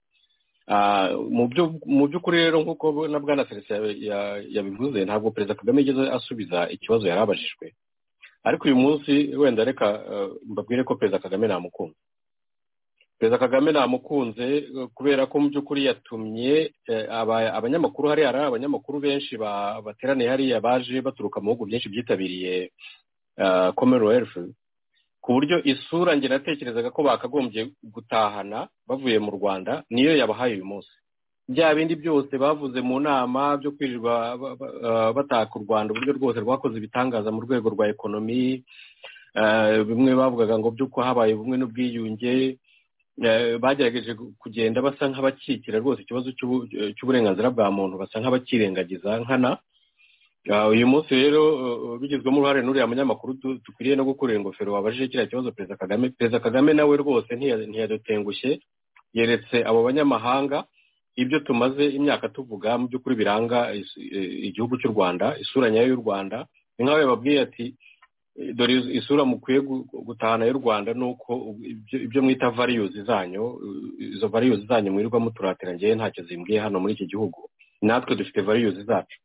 Ah, mu byo- mu by'ukuri rero nk'uko na bwana felix ya- ya- yabivuze ntabwo perezida kagame yigeze asubiza ikibazo yari abajijwe ariko uyu munsi wenda reka eh, mbabwire ko perezida kagame namukunze perezida kagame namukunze eh, kubera ko mu by'ukuri yatumye eh, aba- abanyamakuru hariya hari abanyamakuru benshi ba- bateraniye hariya baje baturuka mu bihugu byinshi byitabiriye eh, commonwealth ku buryo isura nge natekerezaga ko bakagombye gutahana bavuye mu rwanda niyo yabahaye uyu munsi bya bindi byose bavuze mu nama byo kwirirwa ba- ba- eh, bataka u rwanda uburyo rwose rwakoze ibitangaza mu rwego rwa ekonomi Eh, bimwe bavugaga ngo by'uko habaye ubumwe n'ubwiyunge Eh, bagerageje gu- kugenda basa nk'abakikira rwose ikibazo cy'ubu- cy'uburenganzira bwa muntu basa nk'abakirengagiza nkana Ah, uyu munsi rero eh, bigizwemo uruhare n'uriya munyamakuru tu- dukwiriye no gukorera ingofero wabajije kiriya kibazo perezida kagame perezida kagame nawe rwose ntiya- ntiyadutengushye yeretse abo banyamahanga ibyo tumaze imyaka tuvuga mu by'ukuri biranga is- eh, igihugu cy'u rwanda isura nyayo y'u rwanda ni nk'aho yababwiye ati dore is- isura mukwiye gu- gutahana y'u rwanda ni uko u- ibyo- ibyo mwita variyuzi zanyu eh, izo variyuzi zanyu mwirirwa muturatira ngewe ntacyo zimbwiye hano muri iki gihugu natwe dufite variyuzi zacu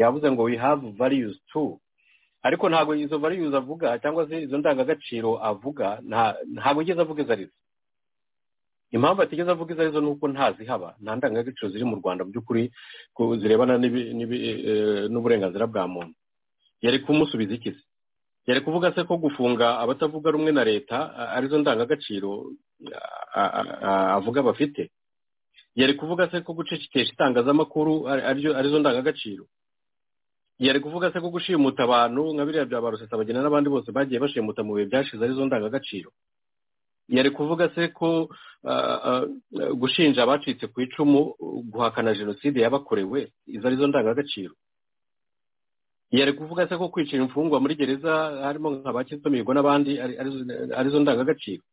yavuze ngo we have values too ariko ntabwo izo values avuga cyangwa se izo ndangagaciro avuga nta- ntabwo yigeze avuga izo arizo impamvu atigeze avuga izo arizo ni uko ntazihaba nta ndangagaciro ziri mu rwanda mu by'ukuri ku- zirebana n'ibi- n'ibi- eh, n'uburenganzira bwa muntu yari kumusubiza iki se yari kuvuga se ko gufunga abatavuga rumwe na leta a- arizo ndangagaciro a- a- a- avuga bafite yari kuvuga se ko gucecekesha itangazamakuru ari- arizo arizo ndangagaciro yari kuvuga se ko gushimuta abantu nka biriya bya ba rusesabagina n'abandi bose bagiye bashimuta mu bihe byashize arizo ndangagaciro yari kuvuga se ko ah, ah, gushinja abacitse ku icumu uh, guhakana jenoside yabakorewe izo arizo ndangagaciro yari kuvuga se ko kwicira imfungwa muri gereza harimo nk'abakizwa mihigo n'abandi ari- arizo arizo ndangagaciro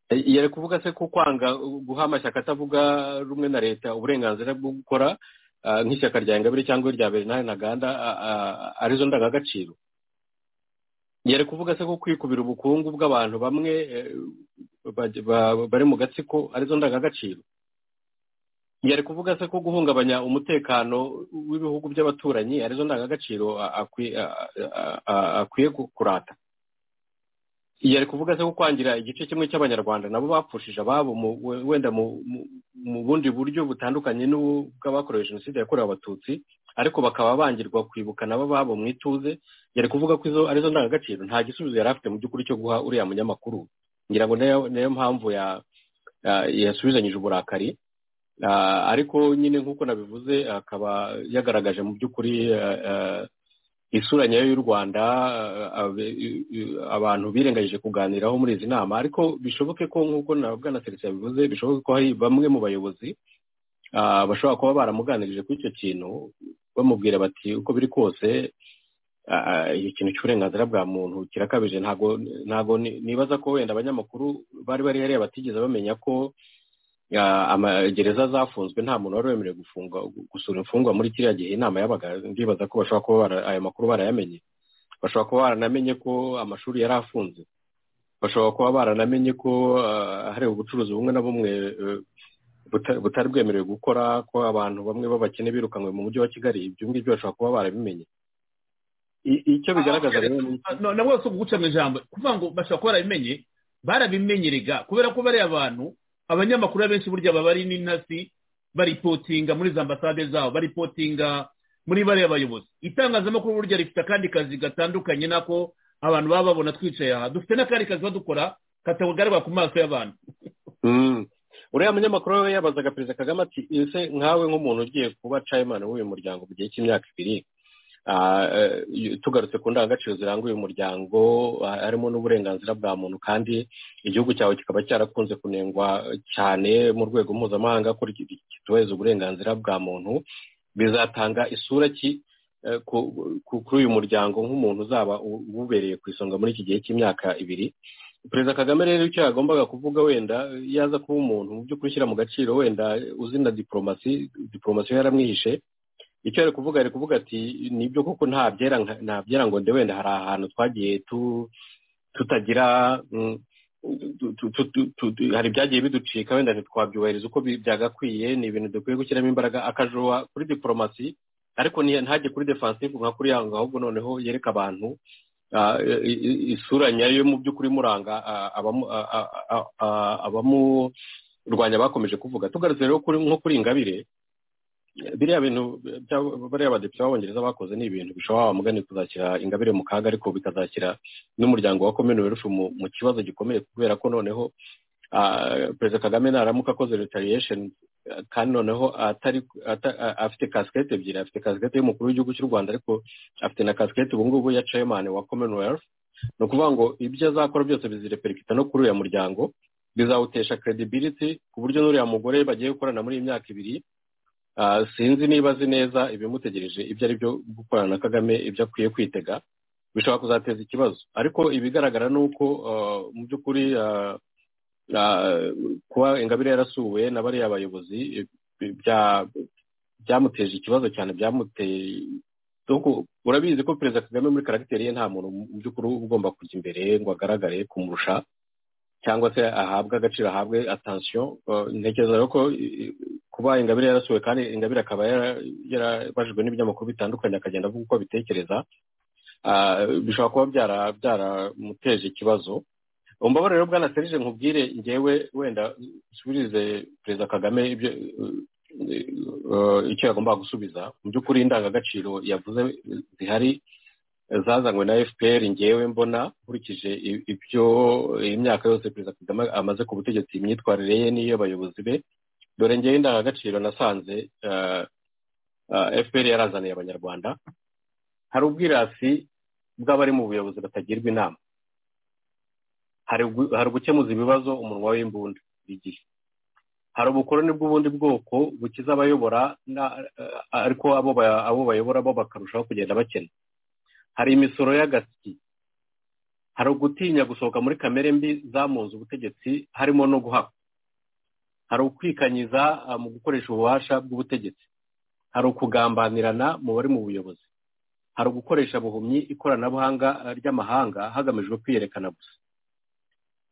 Eh, yari kuvuga se ko kwanga uh, guha amashyaka atavuga rumwe na leta uburenganzira bwo gukora ah, nk'ishyaka rya ingabire cyangwa irya bernard ntaganda ah, ah, arizo ndangagaciro yari kuvuga se ko kwikubira ubukungu bw'abantu bamwe eh, baj- ba- bari mu gatsiko arizo ndangagaciro yari kuvuga se ko guhungabanya umutekano w'ibihugu by'abaturanyi arizo ndangagaciro a- akwi- a- a- a- akwiye ku- kurata yari kuvuga se ko kwangira igice kimwe cy'abanyarwanda nabo bapfushije ababo mu- we- wenda mu mu- mu bundi buryo butandukanye n'ubw'abakorewe jenoside yakorewe abatutsi ariko bakaba bangirwa kwibuka nabo ababo mu ituze yari kuvuga ko izo arizo ndangagaciro nta gisubizo yari afite mu by'ukuri cyo guha uriya munyamakuru ngira ngo niyo niyo mpamvu ya ah, yasubizanyije uburakari Ah, ariko nyine nk'uko nabivuze akaba yagaragaje mu by'ukuri ah, ah, isura nyayo y'u rwanda ah, ah, i- i- abantu birengagije kuganiraho muri izi nama ariko bishoboke ko nk'uko na bwanaseretse yabivuze bishoboke ko hari bamwe mu bayobozi ah, bashobora kuba baramuganirije kuri icyo kintu bamubwira bati uko biri kose ah, icyo kintu cy'uburenganzira bwa muntu kirakabije ntabwo ntabwo ni- nibaza ko wenda abanyamakuru bari bari hariya batigeze bamenya ko ah, amagereza zafunzwe nta muntu wari wemerewe gufunga gusura imfungwa muri kiriya gihe inama yabaga ndibaza ko bashobora kuba bara- aya makuru barayamenye bashobora kuba baranamenye ko amashuri yari afunze bashobora kuba baranamenye ko ah, hari ubucuruzi bumwe na bumwe eh, buta- butari bwemerewe gukora ko abantu bamwe b'abakene birukanwe mu mujyi wa kigali ibyo ngibyo bashobora kuba barabimenye I- icyo bigaragaza rero ni iki? na bwo si uguca mu ijambo kuvuga ngo bashobora kuba barabimenye barabimenyerega kubera ko bariya bantu abanyamakuru abenshi burya baba ari n'intasi baripotinga muri za ambasade zabo baripotinga muri bariya bayobozi itangazamakuru burya rifite akandi kazi gatandukanye nako abantu baba babona twicaye aha dufite n'akandi kazi badukora katagaragara ku maso y'abantu Mm. uriya munyamakuru we yabazaga perezida kagame ati ese nkawe nk'umuntu ugiye kuba cayimani w'uyu muryango mu gihe cy'imyaka ibiri ah, eh, tugarutse ku ndangagaciro ziranga uyu muryango ah, harimo n'uburenganzira bwa muntu kandi igihugu cyawe kikaba cyarakunze kunengwa cyane mu rwego mpuzamahanga ko ki- kitubahiriza uburenganzira bwa muntu bizatanga isura ki eh, ku- ku- kuri uyu muryango nk'umuntu uzaba u- uwubereye ku isonga muri iki gihe cy'imyaka ibiri perezida kagame rero icyo yagombaga kuvuga wenda yaza kuba umuntu mu by'ukuri ushyira mu gaciro wenda uzina diporomasi diporomasi we yaramwihishe icyo ari kuvuga ari kuvuga ati nibyo koko nta byera nka- nta byera ngo nde wenda hari ahantu twagiye tu tutagira mm, tu- tu- tu- tu- tu- tu- hari ibyagiye biducika wenda ntitwabyubahiriza uko bi- byagakwiye ni ibintu dukwiye gushyiramo imbaraga akajoa kuri diporomasi ariko ni- ntajye kuri defansive nka kuri yango ahubwo noneho yereka abantu ah, i- i- isura nyayo mu by'ukuri imuranga ah, abamu- ah, ah, ah, ah, abamurwanya bakomeje kuvuga tugarutse rero kuri- nko kuri ingabire biriya bintu bya- bariya badepite b'abongereza bakoze ni ibintu bishobora wamugani kuzashyira ingabire mu kaga ariko bikazashyira n'umuryango wa commonwealth mu, mu kibazo gikomeye kubera ko noneho ah, perezida kagame naramuka akoze retaliation ah, kandi noneho atari ata- a- afite kasikete ebyiri afite kasikete y'umukuru w'igihugu cy'u rwanda ariko afite na kasikete ubu ngubu ya chairman wa commonwealth ni ukuvuga ngo ibyo azakora byose bizireperikita no kuri uya muryango bizawutesha credibility ku buryo n'uriya mugore bagiye gukorana muri iyi myaka ibiri Ah, sinzi niba azi neza ibimutegereje ibyo ari byo gukorana na kagame ibyo akwiye kwitega bishobora kuzateza ikibazo ariko ibigaragara ni uko ah, mu by'ukuri ah, ah, kuba ingabire yarasuwe na bariya bayobozi eh, bya- byamuteje ikibazo cyane byamuteye Doko, urabizi ko perezida kagame muri karagiteri ye nta muntu mu by'ukuri uba ugomba kujya imbere ngo agaragare kumurusha cyangwa se ahabwe agaciro ahabwe atansiyo ntekereza rero ko eh, kuba ingabire yarasuwe kandi ingabire akaba yara- yarabajijwe n'ibinyamakuru bitandukanye akagenda avuga uko abitekereza ah, bishobora kuba byara- byaramuteje ikibazo umbabarire rero bwana serije nkubwire ngewe wenda usubirize perezida kagame ibyo eh, eh, icyo yagombaga gusubiza mu by'ukuri indangagaciro yavuze zihari zazanywe na fpr ngewe mbona nkurikije i- ibyo imyaka yose perezida kagame amaze ku butegetsi imyitwarire ye n'iy'abayobozi be dore ngewe indangagaciro nasanze eh, eh, fpr yarazaniye abanyarwanda hari ubwirasi bw'abari mu buyobozi batagirwa inama hari ugu- hari ugukemuza ibibazo umunwa w'imbunda igihe hari ubukoroni bw'ubundi bwoko bukiza abayobora na- eh, ariko abo ba- abo bayobora bo bakarushaho kugenda bakena hari imisoro y'agasyi hari ugutinya gusohoka muri kamere mbi zamunze ubutegetsi harimo no guhakwa hari ukwikanyiza ah, mu gukoresha ububasha bw'ubutegetsi hari ukugambanirana mu bari mu buyobozi hari ugukoresha buhumyi ikoranabuhanga ah, ry'amahanga hagamijwe kwiyerekana gusa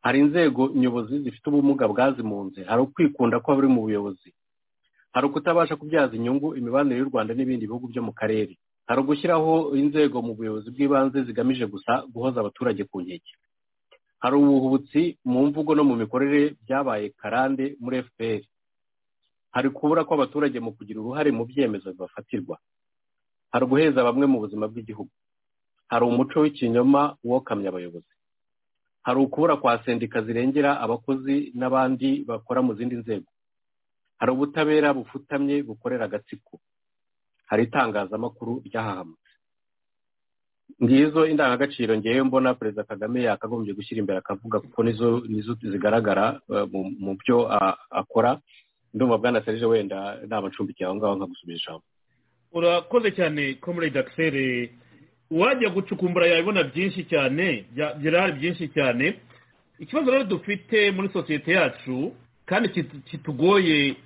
hari inzego nyobozi zifite ubumuga bwazimunze hari ukwikunda kw'abari mu buyobozi hari ukutabasha kubyaza inyungu imibanire y'u rwanda n'ibindi bihugu byo mu karere hari ugushyiraho inzego mu buyobozi bw'ibanze zigamije gusa guhoza abaturage ku nkeke hari ubuhubutsi mu mvugo no mu mikorere byabaye karande muri fpr hari kubura kw'abaturage mu kugira uruhare mu byemezo bibafatirwa hari uguheza bamwe mu buzima bw'igihugu hari umuco w'ikinyoma wokamye abayobozi hari ukubura kwa sendika zirengera abakozi n'abandi bakora mu zindi nzego hari ubutabera bufutamye bukorera agatsiko hari itangazamakuru ryahahamutse ngizo indangagaciro ngewe mbona perezida kagame yakagombye gushyira imbere akavuga kuko nizo nizo zigaragara eh, mu- mu byo ah, akora ndumva bwana serije wenda nabacumbikiye aho ngaho nkagusubira ijambo urakoze cyane comrade axel wajya gucukumbura yabibona byinshi cyane bya- birahari byinshi cyane ikibazo rero dufite muri sosiyete yacu kandi kit- kitugoye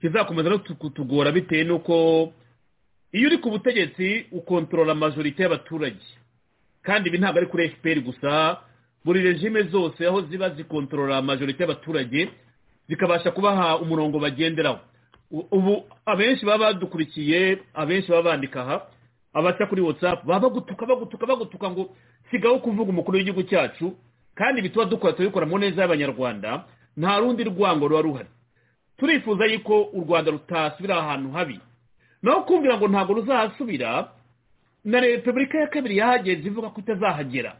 kizakomeza no tu- kutugora bitewe n'uko iyo uri ku butegetsi ukontorora amajorite y'abaturage kandi ibi ntabwo ari kuri fpr gusa buri regime zose aho ziba zikontorora amajorite y'abaturage zikabasha kubaha umurongo bagenderaho U- ubu abenshi baba badukurikiye abenshi baba bandika aha abaca kuri whatsapp baba bagutuka bagutuka bagutuka ngo sigaho kuvuga umukuru w'igihugu cyacu kandi ibi tuba dukora turabikora mu neza y'abanyarwanda nta rundi rwango ruba ruhari turifuza yuko u rwanda rutasubira ahantu habi naho kumvira ngo ntabwo ruzahasubira na repubulika ya kabiri yahageze ivuga ko itazahagera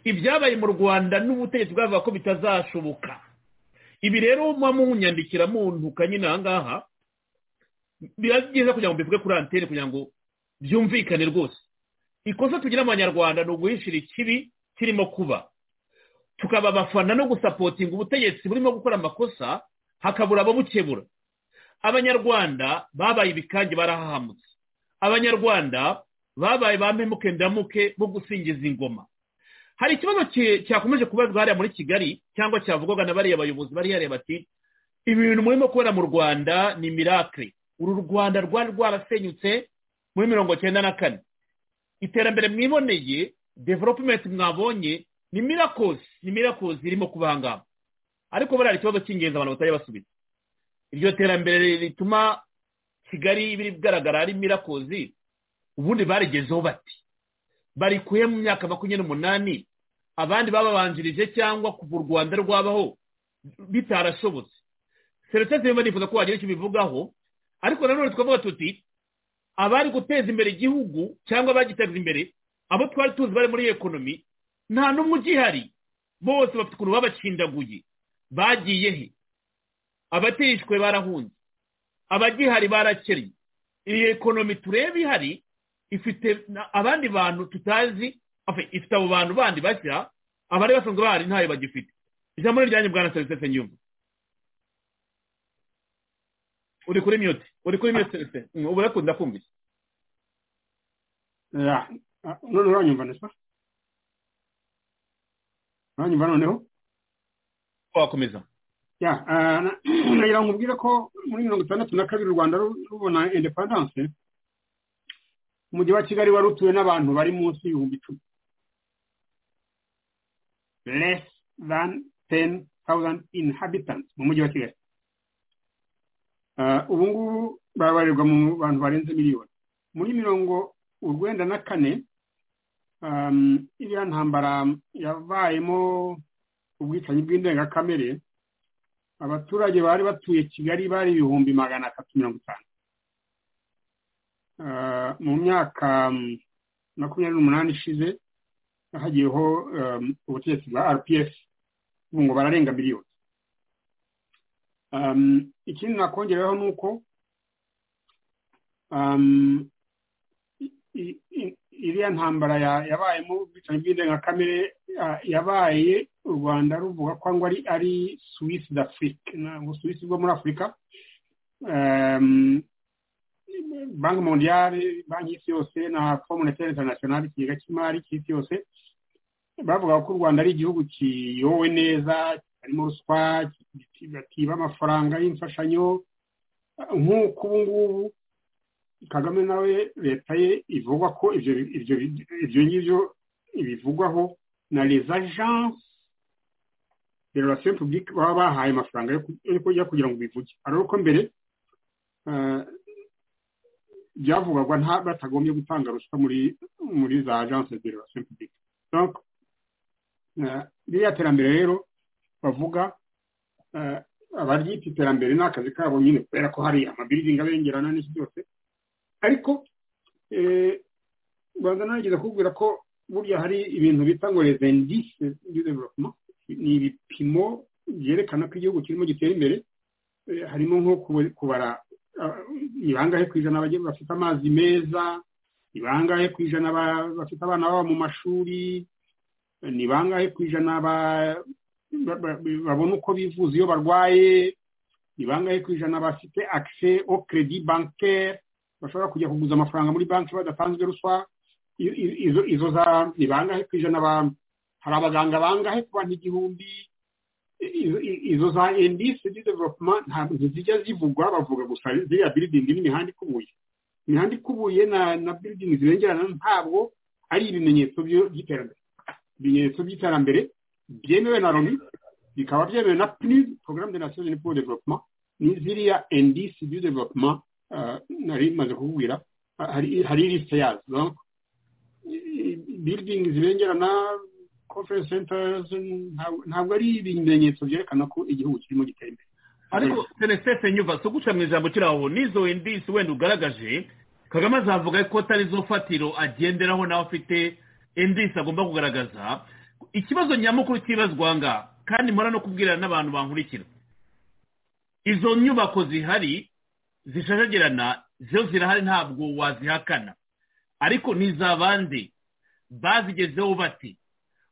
ibyabaye mu rwanda n'ubutegetsi bwavuga ko bitazashoboka ibi rero muba munyandikira muntuka nyine aha ngaha biba byiza kugira ngo mbivuge kuri antene kugira ngo byumvikane rwose ikosa tugira abanyarwanda ni uguhishira ikibi kirimo kuba tukaba abafana no gusapotinga ubutegetsi burimo gukora amakosa hakabura ababukebura abanyarwanda babaye ibikange barahahamutse abanyarwanda babaye ba mpemuke ndamuke bo gusingiza ingoma hari ikibazo ki- cyakomeje kubazwa hariya muri kigali cyangwa cyavugwaga na bariya bayobozi bari hariya bati ibi bintu murimo kubera mu rwanda ni mirakire uru rwanda rwari rwarasenyutse muri mirongo cyenda na kane iterambere mwiboneye developumenti mwabonye ni mirakozi ni mirakozi irimo kuba aha ngaha ariko buriya hari ikibazo cy'ingenzi abantu batari basubiza iryo terambere rituma kigali biri kugaragara ari mirakozi ubundi barigezeho bati barikuye mu myaka makumyabiri n'umunani abandi bababanjirije cyangwa kuva u rwanda rwabaho bitarashobotse serivisi zimwe nifuza ko wagira icyo ubivugaho ariko nanone twavuga tuti abari guteza imbere igihugu cyangwa abagiteza imbere abo twari tuzi bari muri ekonomi nta n'umwe ugihari bose bafite ukuntu babacindaguye bagiye he abatishwe barahunze abagihari barakennye iyi ekonomi tureba ihari ifite na- abandi bantu tutazi afe, ifite abo bantu bandi bashya abari basanzwe bahari ntayo bagifite ijambo ni ryanjye bwana serivisi nyumva uri kuri miyuti uri kuri miyuti serivisi ubu urakunda kumvise Ya, ah, none uranyumva nesa uranyumva noneho wakomeza ya ah, na- nagira ngo nkubwire ko muri mirongo itandatu na kabiri u rwanda ru- rubona independance umujyi wa kigali wari utuwe n'abantu bari munsi y'ibihumbi icumi less than ten thousand inhabitants mu mujyi wa kigali Ah, ubu ngubu babarirwa mu bantu barenze miliyoni muri mirongo urwenda na kane um, iriya ntambara yabayemo ubwicanyi bw'indengakamere abaturage bari batuye kigali bari ibihumbi magana atatu mirongo itanu Ah, mu myaka mm, makumyabiri n'umunani ishize hagiyeho um, ubutegetsi bwa rps ubu ngo bararenga miliyoni Um, ikindi nakongeraho ni uko um, i- i- i- iriya ntambara ya- yabayemo ubwicanyi bw'indengakamere ah, yabaye u rwanda ruvuga ko ngo ari ari swisi d'afrique ubuswisi bwo muri afurika Ehm, banki mondiale banki y'isi yose na fo monetaire internationale ikigega cy'imari cy'isi yose bavuga ko u rwanda ari igihugu kiyowe neza harimo ruswa kiba amafaranga y'imfashanyo nk'uko ubu ngubu kagame nawe leta ye ivuga ko ibyo ibyo ibyo ngibyo ibivugwaho na les agences de relation publique baba bahaye amafaranga yo ku- yo kujya kugira ngo bivuge ariko ko mbere eh, byavugwaga nta batagombye gutanga ruswa muri muri za agence de relation publique donc eh, ririya terambere rero bavuga eh, abaryita iterambere ni akazi kabo nyine kubera ko hari amabirizingi abengerana n'iki byose ariko eh, rwanda narigeze kukubwira ko burya hari ibintu bita ngo revendice development ni ibipimo byerekana ko igihugu kirimo gitera imbere harimo nko kubara ni bangahe ku ijana bafite amazi meza ni bangahe ku ijana bafite abana baba mu mashuri ni bangahe ku ijana babona uko bivuza iyo barwaye ni bangahe ku ijana bafite akise o keredi bankeri bashobora kujya kuguza amafaranga muri banki badatanzwe ruswa izo za ni bangahe ku ijana hari abaganga bangahe ku bantu igihumbi izo za endisi di developuma ntabwo zijya zivugwa bavuga gusa ziriya biridingi n'imihanda ikubuye imihanda ikubuye na biridingi zibengerana ntabwo ari ibimenyetso by'iterambere ibimenyetso by'iterambere byemewe na loni bikaba byemewe na purizi porogaramu de nasiyo de puro developuma n'iziriya endisi di developuma nari maze kukubwira hari lisite yazo biridingi zibengerana conference centers ntabwo ari ibimenyetso byerekana ko igihugu kirimo gitera imbere ariko senesese nyuva si uguca mu ijambo kiri aho n'izo wendisi wenda ugaragaje kagame azavuga ko atari zo fatiro agenderaho nawe afite endisi agomba kugaragaza ikibazo nyamukuru cyibazwa aha ngaha kandi mpora no kubwirana n'abantu bankurikira izo nyubako zihari zishashagirana zo zirahari ntabwo wazihakana ariko ni iz'abandi bazigezeho bati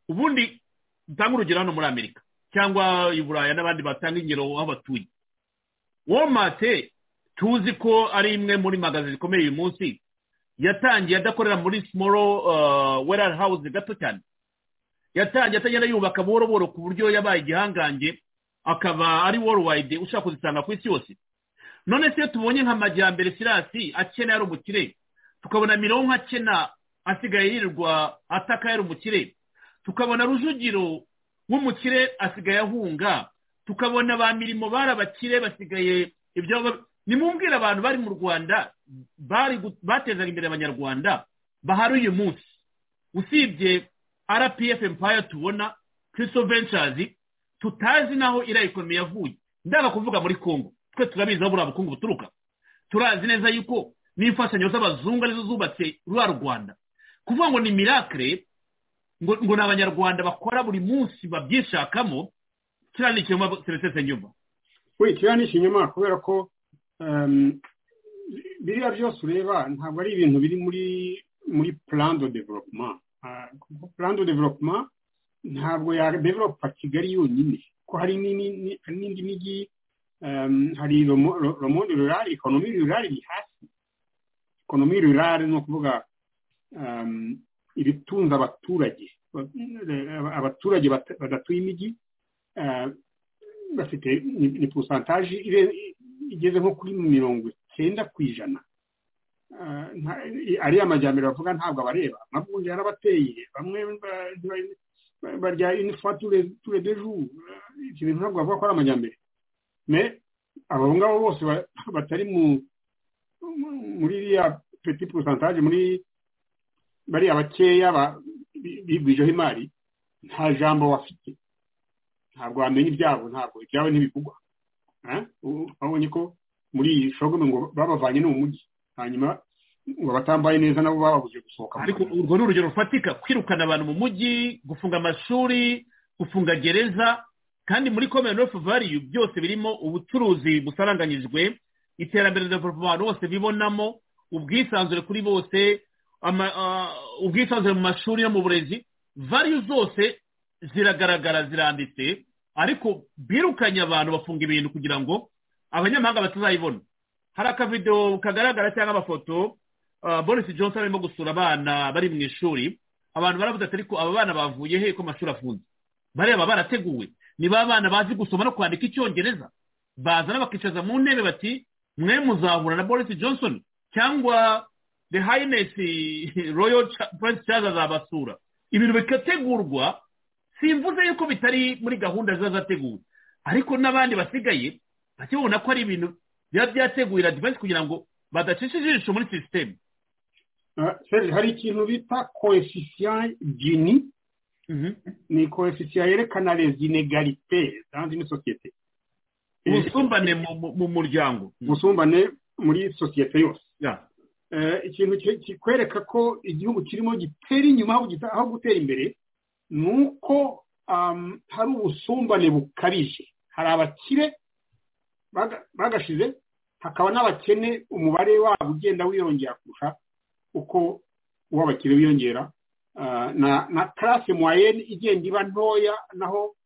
ubundi dutanga urugero hano muri amerika cyangwa i buraya n'abandi batanga ingero aho batuye womate tuzi ko ari imwe muri magazi zikomeye uyu munsi yatangiye adakorera muri simoro werari hawuzi gato cyane yatangiye atagenda yubaka buhoro buhoro ku buryo yabaye igihangange akaba ari worowayidi ushaka kuzisanga ku isi yose none se iyo tubonye nka majyambere sirasi akena yari umukire tukabona mironko akena asigaye yirirwa ataka yari umukire tukabona rujugiro w'umukire asigaye ahunga tukabona ba mirimo bari abakire basigaye ibyo nimumbwira abantu bari mu rwanda batezaga imbere abanyarwanda bahari uyu munsi usibye rpf empire tubona kirisito venshazi tutazi n'aho iriya ekonomi yavuye ndaba kuvuga muri kongo twe turabizi aho buriya bukungu buturuka turazi neza yuko n'imfashanyo z'abazungu arizo zubatse ruriya rwanda kuvuga ngo ni mirakire ngo ni abanyarwanda bakora buri munsi babyishakamo kiriya ni ikinyoma serivisi nyuma we kiriya ni ikinyoma kubera ko biriya byose ureba ntabwo ari ibintu biri muri muri purando developuma kuko purando developuma ntabwo yadevelopa kigali yonyine ko hari n'indi mijyi hari romondi rurari ekonomi rurari iri hasi ekonomi rurari ni ukuvuga ibitunze abaturage abaturage badatuye imijyi bafite ni porosantaje igeze nko kuri mirongo icyenda ku ijana ariya majyambere bavuga ntabwo abareba amavunja yarabateye bamwe barya inifa ture deju iki bintu ntabwo bavuga ko ari amajyambere abo ngabo bose batari muri iriya peti porosantaje muri bariya bakeya bigwijeho imari nta jambo bafite ntabwo wamenya ibyabo ntabwo ibyabo ntibivugwa babonye ko muri iyi shogome ngo babavanye no mu mujyi hanyuma ngo batambaye neza nabo bababujije gusohoka ariko urwo ni urugero rufatika kwirukana abantu mu mujyi gufunga amashuri gufunga gereza kandi muri komere ofu valiyu byose birimo ubucuruzi busaranganyijwe iterambere rya abantu bose bibonamo ubwisanzure kuri bose ubwisanzure mu mashuri no mu burezi variyo zose ziragaragara ziranditse ariko birukanye abantu bafunga ibintu kugira ngo abanyamahanga batazayibona hari akavidewo kagaragara cyangwa amafoto boris johnson arimo gusura abana bari mu ishuri abantu baravuga ati ariko aba bana bavuye he ko amashuri afunze bareba barateguwe ni ba bana bazi gusoma no kwandika icyongereza bazana bakicaza mu ntebe bati mwe muzahura na boris johnson cyangwa the highness royal prince charles azabasura ibintu bigategurwa simvuze yuko bitari muri gahunda ziba zateguwe ariko n'abandi basigaye bakibona ko ari ibintu biba byateguye radivansi kugira ngo badacisha ijisho muri sisiteme hari ikintu bita koefisiya gini ni koefisiya yerekana les inégalités dans une société ubusumbane mu muryango ubusumbane muri sosiyete yose ikintu kikwereka ko igihugu kirimo gitera inyuma aho gutera imbere ni uko hari ubusumbane bukabije hari abakire bagashize hakaba n'abakene umubare wabo ugenda wiyongera kurusha uko uw'abakire wiyongera na karasi mwayeni igenda iba ntoya naho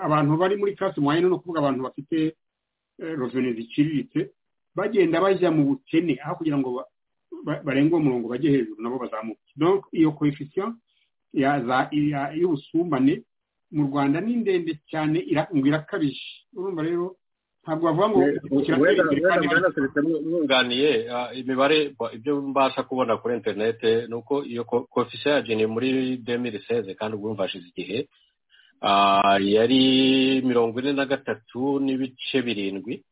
abantu bari muri karasi mwayeni ni ukuvuga abantu bafite rozoni ziciriritse bagenda bajya mu bukene aho kugira ngo barenge uwo murongo bajye hejuru nabo bazamuke iyo koefisiyo y'ubusumbane mu rwanda ni ndende cyane ngo irakabije urumva rero ntabwo bavuga ngo mwunganiye imibare ibyo mbasha kubona kuri interinete ni uko iyo koefisiyo ya jeni muri demiri seze kandi ubwo hashize igihe yari mirongo ine na gatatu n'ibice birindwi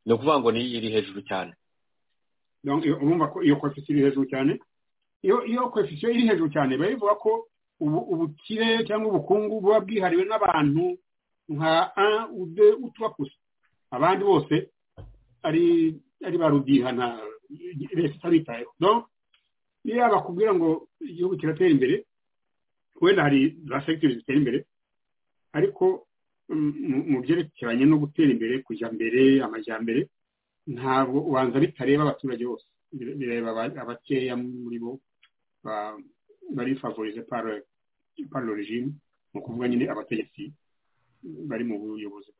ni ukuvuga ngo ni iri hejuru cyane urumva ko iyo koefisiyo iri hejuru cyane iyo koefisiyo iri hejuru cyane biba bivuga ko ubukire cyangwa ubukungu buba bwihariwe n'abantu nka a ude utwakusa abandi bose ari ari ba rubihana leta itabitayeho iyo bakubwira ngo igihugu kiratera imbere wenda hari za segiteri zitera imbere ariko mu byerekeranye no gutera imbere kujya mbere amajyambere ntabwo ubanza bitareba abaturage bose bireba abakeya muri bo bari favorize paro regime ni ukuvuga nyine abategetsi bari mu buyobozi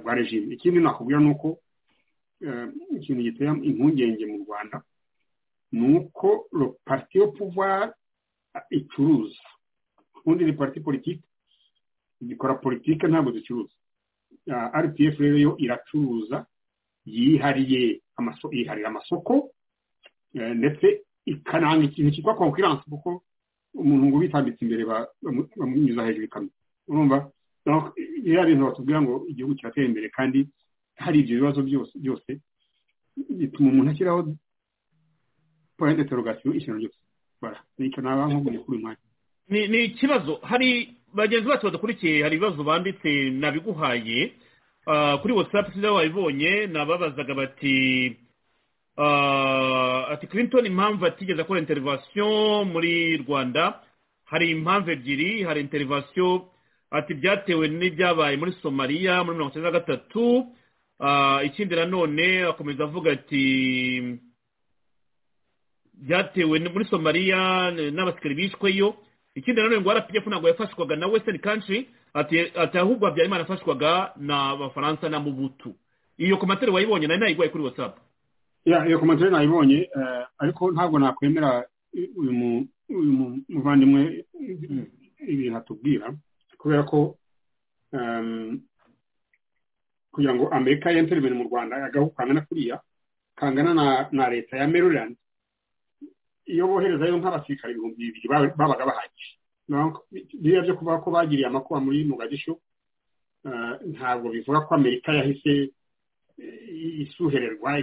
bwa regime ikindi nakubwira ni uko ikintu gitera impungenge mu rwanda ni uko parti yo pouvoir icuruza ubundi ni parti politiki dukora politiki ntabwo ducuruza rpf rero yo iracuruza yihariye yiharira amasoko ndetse ikananga ikintu cyitwa konkuranse kuko umuntu ngo ubitambitse imbere bamunyuza hejuru ikamyo urumva biriya bintu batubwira ngo igihugu kiratera imbere kandi hari ibyo bibazo byose byose bituma umuntu ashyiraho poyinti interogasiyo ikintu cyose nicyo naba nkubwiye kuri mwanya ni ikibazo hari bagenzi bacu badakurikiye hari ibibazo banditse nabiguhaye kuri watsapu sinzi wabibonye nababazaga bati ati clinton impamvu atigeze akora interivasiyo muri rwanda hari impamvu ebyiri hari interivasiyo ati byatewe n'ibyabaye muri somaliya muri mirongo icyenda na gatatu ikindi nanone akomeza avuga ati byatewe muri somaliya n'abasikari bishweyo ikindi nanone ngo rpf ntabwo yafashwaga na western country ati ahubwo habyarimana afashwaga n'abafaransa na mubutu iyo komantere wayibonye nari nayiguhaye kuri whatsapp iyo komantere nayibonye ariko ntabwo nakwemera uyu muvandimwe ibintu atubwira kubera ko kugira ngo amerika yentere ibintu mu rwanda agahugu kangana kuriya kangana na leta ya maryland iyo boherezayo nk'abasirikare ibihumbi bibiri babaga bahagije biriya byo kuvuga ko bagiriye amakuba muri mugagisho ntabwo bivuga ko amerika yahise isuhererwa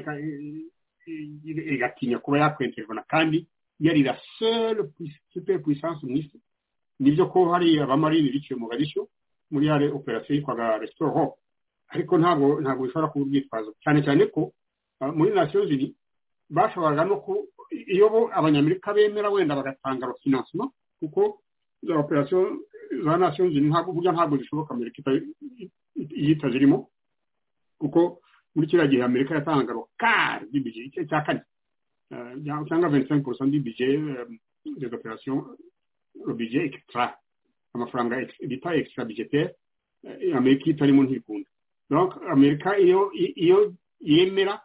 igatinya kuba yakwenterwa na kandi yari la seule super puissance mu isi nibyo ko hari abamarine biciwe mu gagisho muri yare operasiyo yitwaga resitoro ariko ntabwo ntabwo bishobora kuba urwitwazo cyane cyane ko muri nasiyo ziri bashoboraga no ku iyo bo abanyamerika bemera wenda bagatanga finansima kuko za operasiyo za nasiyo ziri ntabwo burya ntabwo zishoboka amerika itazirimo kuko muri kiriya gihe amerika yatanga rokari dibije icyo cya kane cyangwa venti senke porosa dibije des operations robije extra amafaranga bita extra budgetaire amerika itarimo ntikunda amerika iyo yemera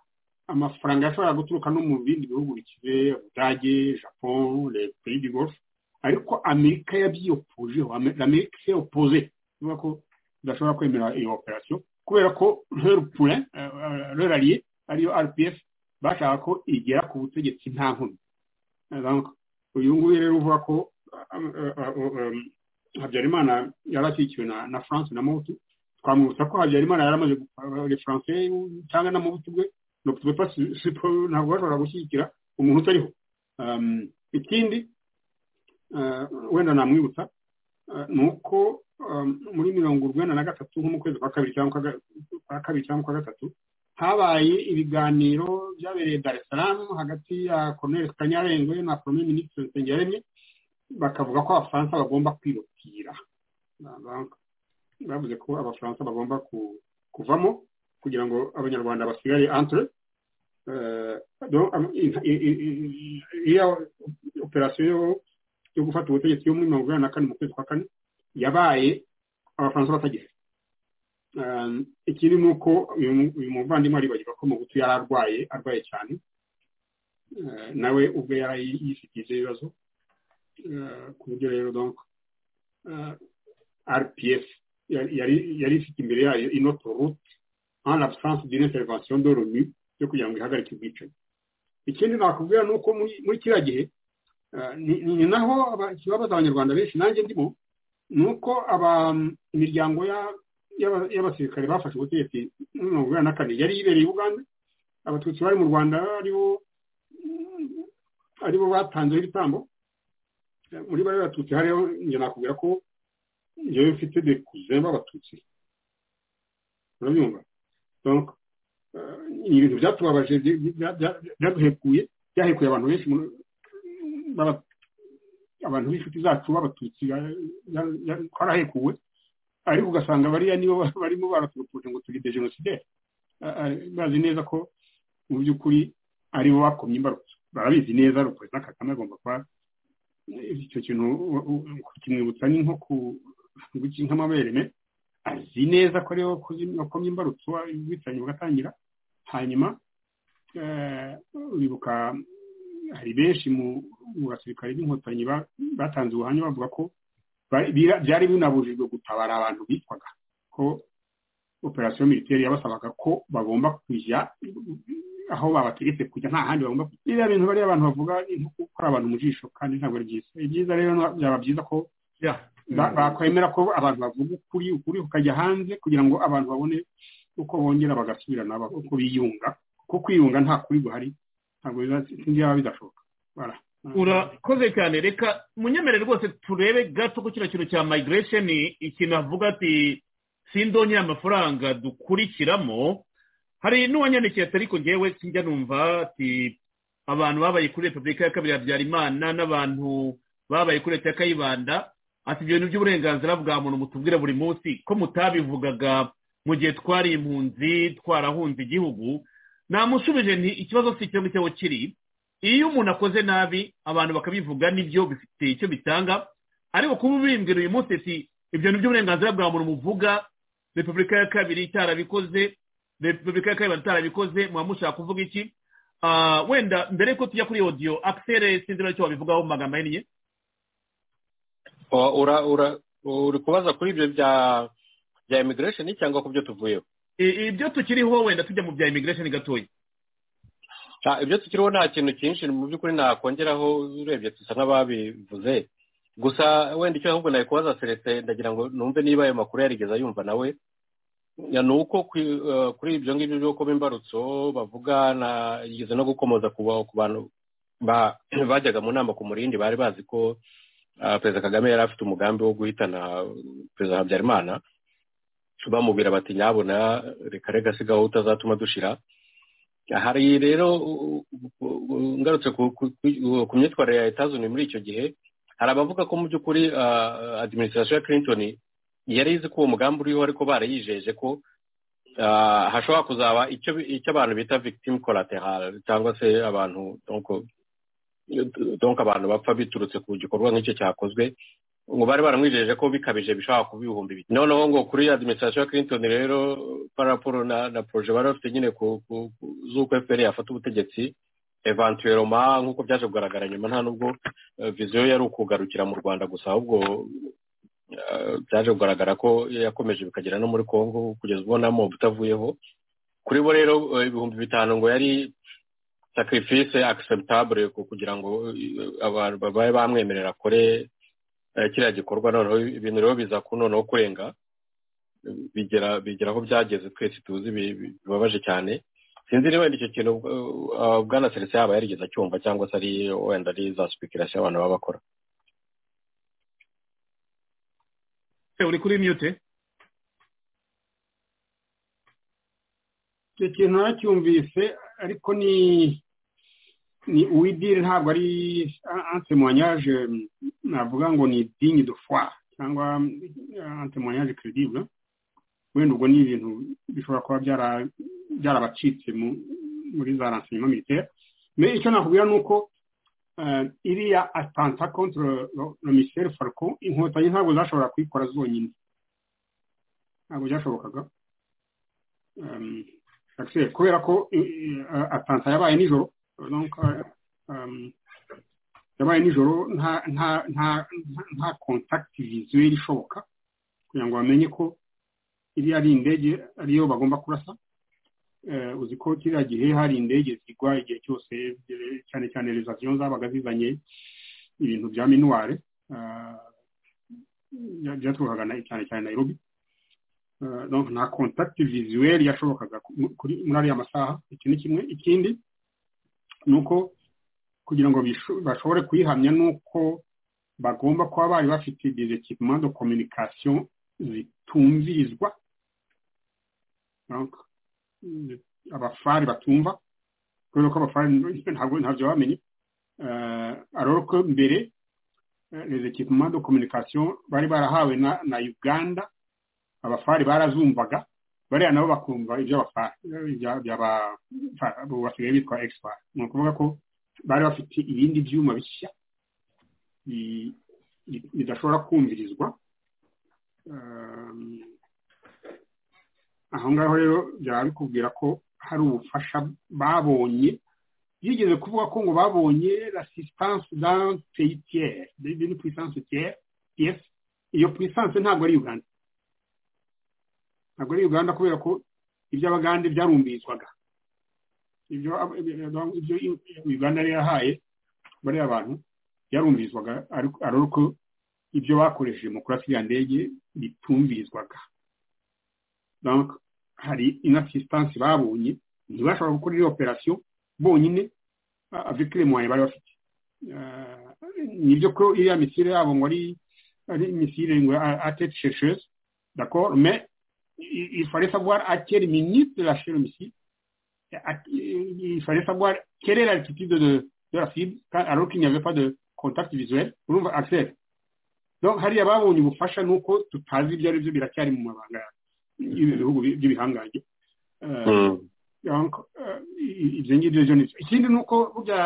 amafaranga yashobora guturuka no mu bindi bihugu bikize budage japon pays du golf ariko amerika yabyiyopojeho amerika se opoze ivuga ko idashobora kwemera iyo operasiyo kubera ko rero pure rero ariye ariyo rpf bashaka ko igera ku butegetsi nta nkomyi uyu nguyu rero uvuga ko habyarimana yari akikiwe na france na mubutu twamwibutsa ko habyarimana yari amaze le france cyangwa na mubutu bwe ntabwo bashobora gushyigikira umuntu utariho ikindi wenda namwibutsa ni uko muri mirongo urwenda na gatatu nko mu kwezi kwa kabiri cyangwa kwa kabiri cyangwa kwa gatatu habaye ibiganiro byabereye dar es salaam hagati ya colonel kanyarengwe na premier minisitiri nsengiyaremye bakavuga ko abafaransa bagomba kwirukira bavuze ko abafaransa bagomba kuvamo kugira ngo abanyarwanda basigare antre iyo operasiyo yo gufata ubutegetsi yo muri mirongo inani na kane mu kwezi kwa kane yabaye abafaransa batagize ikindi ni uko uyu muvandimwe aribagirwa ko mugutu yari arwaye arwaye cyane nawe ubwe yari yifitiye ibibazo ku buryo rero rpf yari ifite imbere yayo inoto rute en absence d'une intervention de l'ONU yo kugira ngo ihagarike ubwicanyi ikindi nakubwira ni uko muri kiriya gihe ni naho ikibabaza abanyarwanda benshi nanjye ndimo ni uko imiryango y'abasirikare bafashe ubutegetsi muri mirongo inani na kane yari ibereye uganda abatutsi bari mu rwanda aribo batanzeho ibitambo muri bari batutsi hariho njye nakubwira ko njyewe mfite de kuze b'abatutsi urabyumva ni ibintu byatubabaje byaduhekuye byahekuye abantu benshi abantu b'inshuti zacu b'abatutsi twarahekuwe ariko ugasanga bariya nibo barimo baratubutuje ngo turide jenoside bazi neza ko mu by'ukuri aribo bakomye imbarutso barabizi neza perezida kagame agomba kuba icyo kintu kimwibutsa ni nko nk'amaberene azi neza ko ariwe wakomye imbarutso ubwicanyi bugatangira hanyuma bibuka hari benshi mu basirikare b'inkotanyi batanze ubuhamya bavuga ko byari binabujijwe gutabara abantu bitwaga ko operasiyo militeri yabasabaga ko bagomba kujya aho babategetse kujya nta handi bagomba kujya biriya bintu bariya abantu bavuga nko gukora abantu mu jisho kandi ntabwo ari byiza byiza rero byaba byiza ko bakwemera ko abantu bavuga ukuri ukuri ukajya hanze kugira ngo abantu babone uko bongera bagasubirana uko biyunga kuko kwiyunga nta kuri guhari ntabwo byaba bidashoboka urakoze cyane reka munyemere rwose turebe gato ku kino kintu cya migiresheni ikintu avuga ati sindonye amafaranga dukurikiramo hari n'uwanyandikiye atari ko ngewe sinjya numva ati abantu babaye kuri repubulika ya kabiri ya habyarimana n'abantu babaye kuri leta ya kayibanda ati ibyo bintu by'uburenganzira bwa muntu mutubwira buri munsi ko mutabivugaga mu gihe twari impunzi twarahunze igihugu namushubije nti ikibazo si icyo ngicyo kiri iyo umuntu akoze nabi abantu bakabivuga nibyo bifite icyo bitanga ariko kuba ubimbwira uyu munsi si ibyo ni iby'uburenganzira bwa muntu muvuga repubulika ya kabiri itarabikoze repubulika ya kabiri itarabikoze muba mushaka kuvuga iki wenda mbere y'uko tujya kuri odiyo akisere sinzi nacyo wabivugaho mu magambo ahinnye uri kubaza kuri ibyo bya imigiresheni cyangwa ku byo tuvuyeho ibyo tukiriho wenda tujya mu bya imigiresheni gatoya ibyo tukiriho nta kintu cyinshi mu by'ukuri nakongeraho urebye dusa nk'ababivuze gusa wenda icyo ahubwo nawe kubaza seretse ndagira ngo numve niba ayo makuru yarigeza yumva nawe ni uko kuri ibyo ngibyo byo kuba imbarutso bavuga yigeze no gukomoza ku bantu bajyaga mu nama ku murindi bari bazi ko perezida kagame yari afite umugambi wo guhitana perezida habyarimana bamubwira bati nyabona reka reka sigaho utazatuma dushira hari rero ngarutse ku myitwarire ya leta zunze muri icyo gihe hari abavuga ko mu by'ukuri adiminisitirasiyo ya clinton yari izi ko uwo mugambi uriho ariko barayijeje ko hashobora kuzaba icyo abantu bita victim collateral cyangwa se abantu donka abantu bapfa biturutse ku gikorwa nk'icyo cyakozwe ngo bari baramwijeje ko bikabije bishobora kuba ibihumbi bibiri noneho ngo kuri adiminisitirasiyo ya clinton rero paraporo na na poroje bari bafite nyine z'uko fpr yafata ubutegetsi evantuweroma nk'uko byaje kugaragara nyuma nta nubwo viziyo yari ukugarukira mu rwanda gusa ahubwo byaje kugaragara ko yakomeje bikagera no muri congo kugeza ubwo nta mobu utavuyeho kuri bo rero ibihumbi bitanu ngo yari sacrifice acceptable kugira ngo abantu babe bamwemerera akore kiriya gikorwa noneho ibintu rero biza ku noneho kurenga bigera aho byageze twese tuzi bibabaje cyane sinzi niba wenda icyo kintu bwana serivisi yaba yarigeze acyumva cyangwa se ari wenda ari za sipikirasi abantu baba bakora uri kuri mute icyo kintu naracyumvise ariko ni ni uw'idini ntabwo ari antemonyage navuga ngo ni idini de foi cyangwa antemonyage credible wenda ubwo ni ibintu bishobora kuba byarabacitse muri za renseignement militaire mais icyo nakubwira ni uko iriya atanta contre le michel falcon inkotanyi ntabwo zashobora kuyikora zonyine ntabwo byashobokaga kubera ko atanta yabaye nijoro yabaye nijoro nta kontakiti vizuweli ishoboka kugira ngo bamenye ko iriya ari indege ariyo bagomba kurasa uzi ko kiriya gihe hari indege zigwa igihe cyose cyane cyane rezaviyo zabaga zizanye ibintu bya minuware byaturukaga cyane cyane nayirobi nta kontakiti vizuweli yashobokaga muri ariya masaha iki ni kimwe ikindi ni uko kugira ngo bashobore kuyihamya ni uko bagomba kuba bari bafite dezekipima do kominikasiyo zitumvirizwa abafari batumva kubera ko abafari ntabwo ntabyo bamenye ariko ko mbere les equipements de communication bari barahawe na uganda abafari barazumvaga bariya nabo bakumva iby'abafari basigaye bitwa expert ni ukuvuga ko bari bafite ibindi byuma bishya bidashobora kumvirizwa aho ngaho rero byaba bikubwira ko hari ubufasha babonye yigeze kuvuga ko ngo babonye la sisitance dans peyitiyeri ndetse ni puissance piyesi iyo puissance ntabwo ari uganda ntabwo ari uganda kubera ko iby'abagande byarumbirizwaga ibyo uganda yari yahaye bariya abantu byarumbirizwaga ariko ibyo bakoresheje mu kurasa iriya ndege bitumbirizwaga hari inasisitansi babonye ntibashobora gukora iyo operasiyo bonyine avikire muwaye bari bafite nibyo ko iriya misire yabo ngo ari misire ngo atete shesheze d'accord mais il fallait savoir à quelle minute de lâcher le missile il fallait savoir quelle est l'altitude de, de la cible alors qu'il n'y avait pas de contact visuel urumva accès donc hariya babonye ubufasha ni uko tutazi ibyo ari byo biracyari mu mabanga yawe ibihugu by'ibihangange ibyo ngibyo byo nibyo ikindi ni uko burya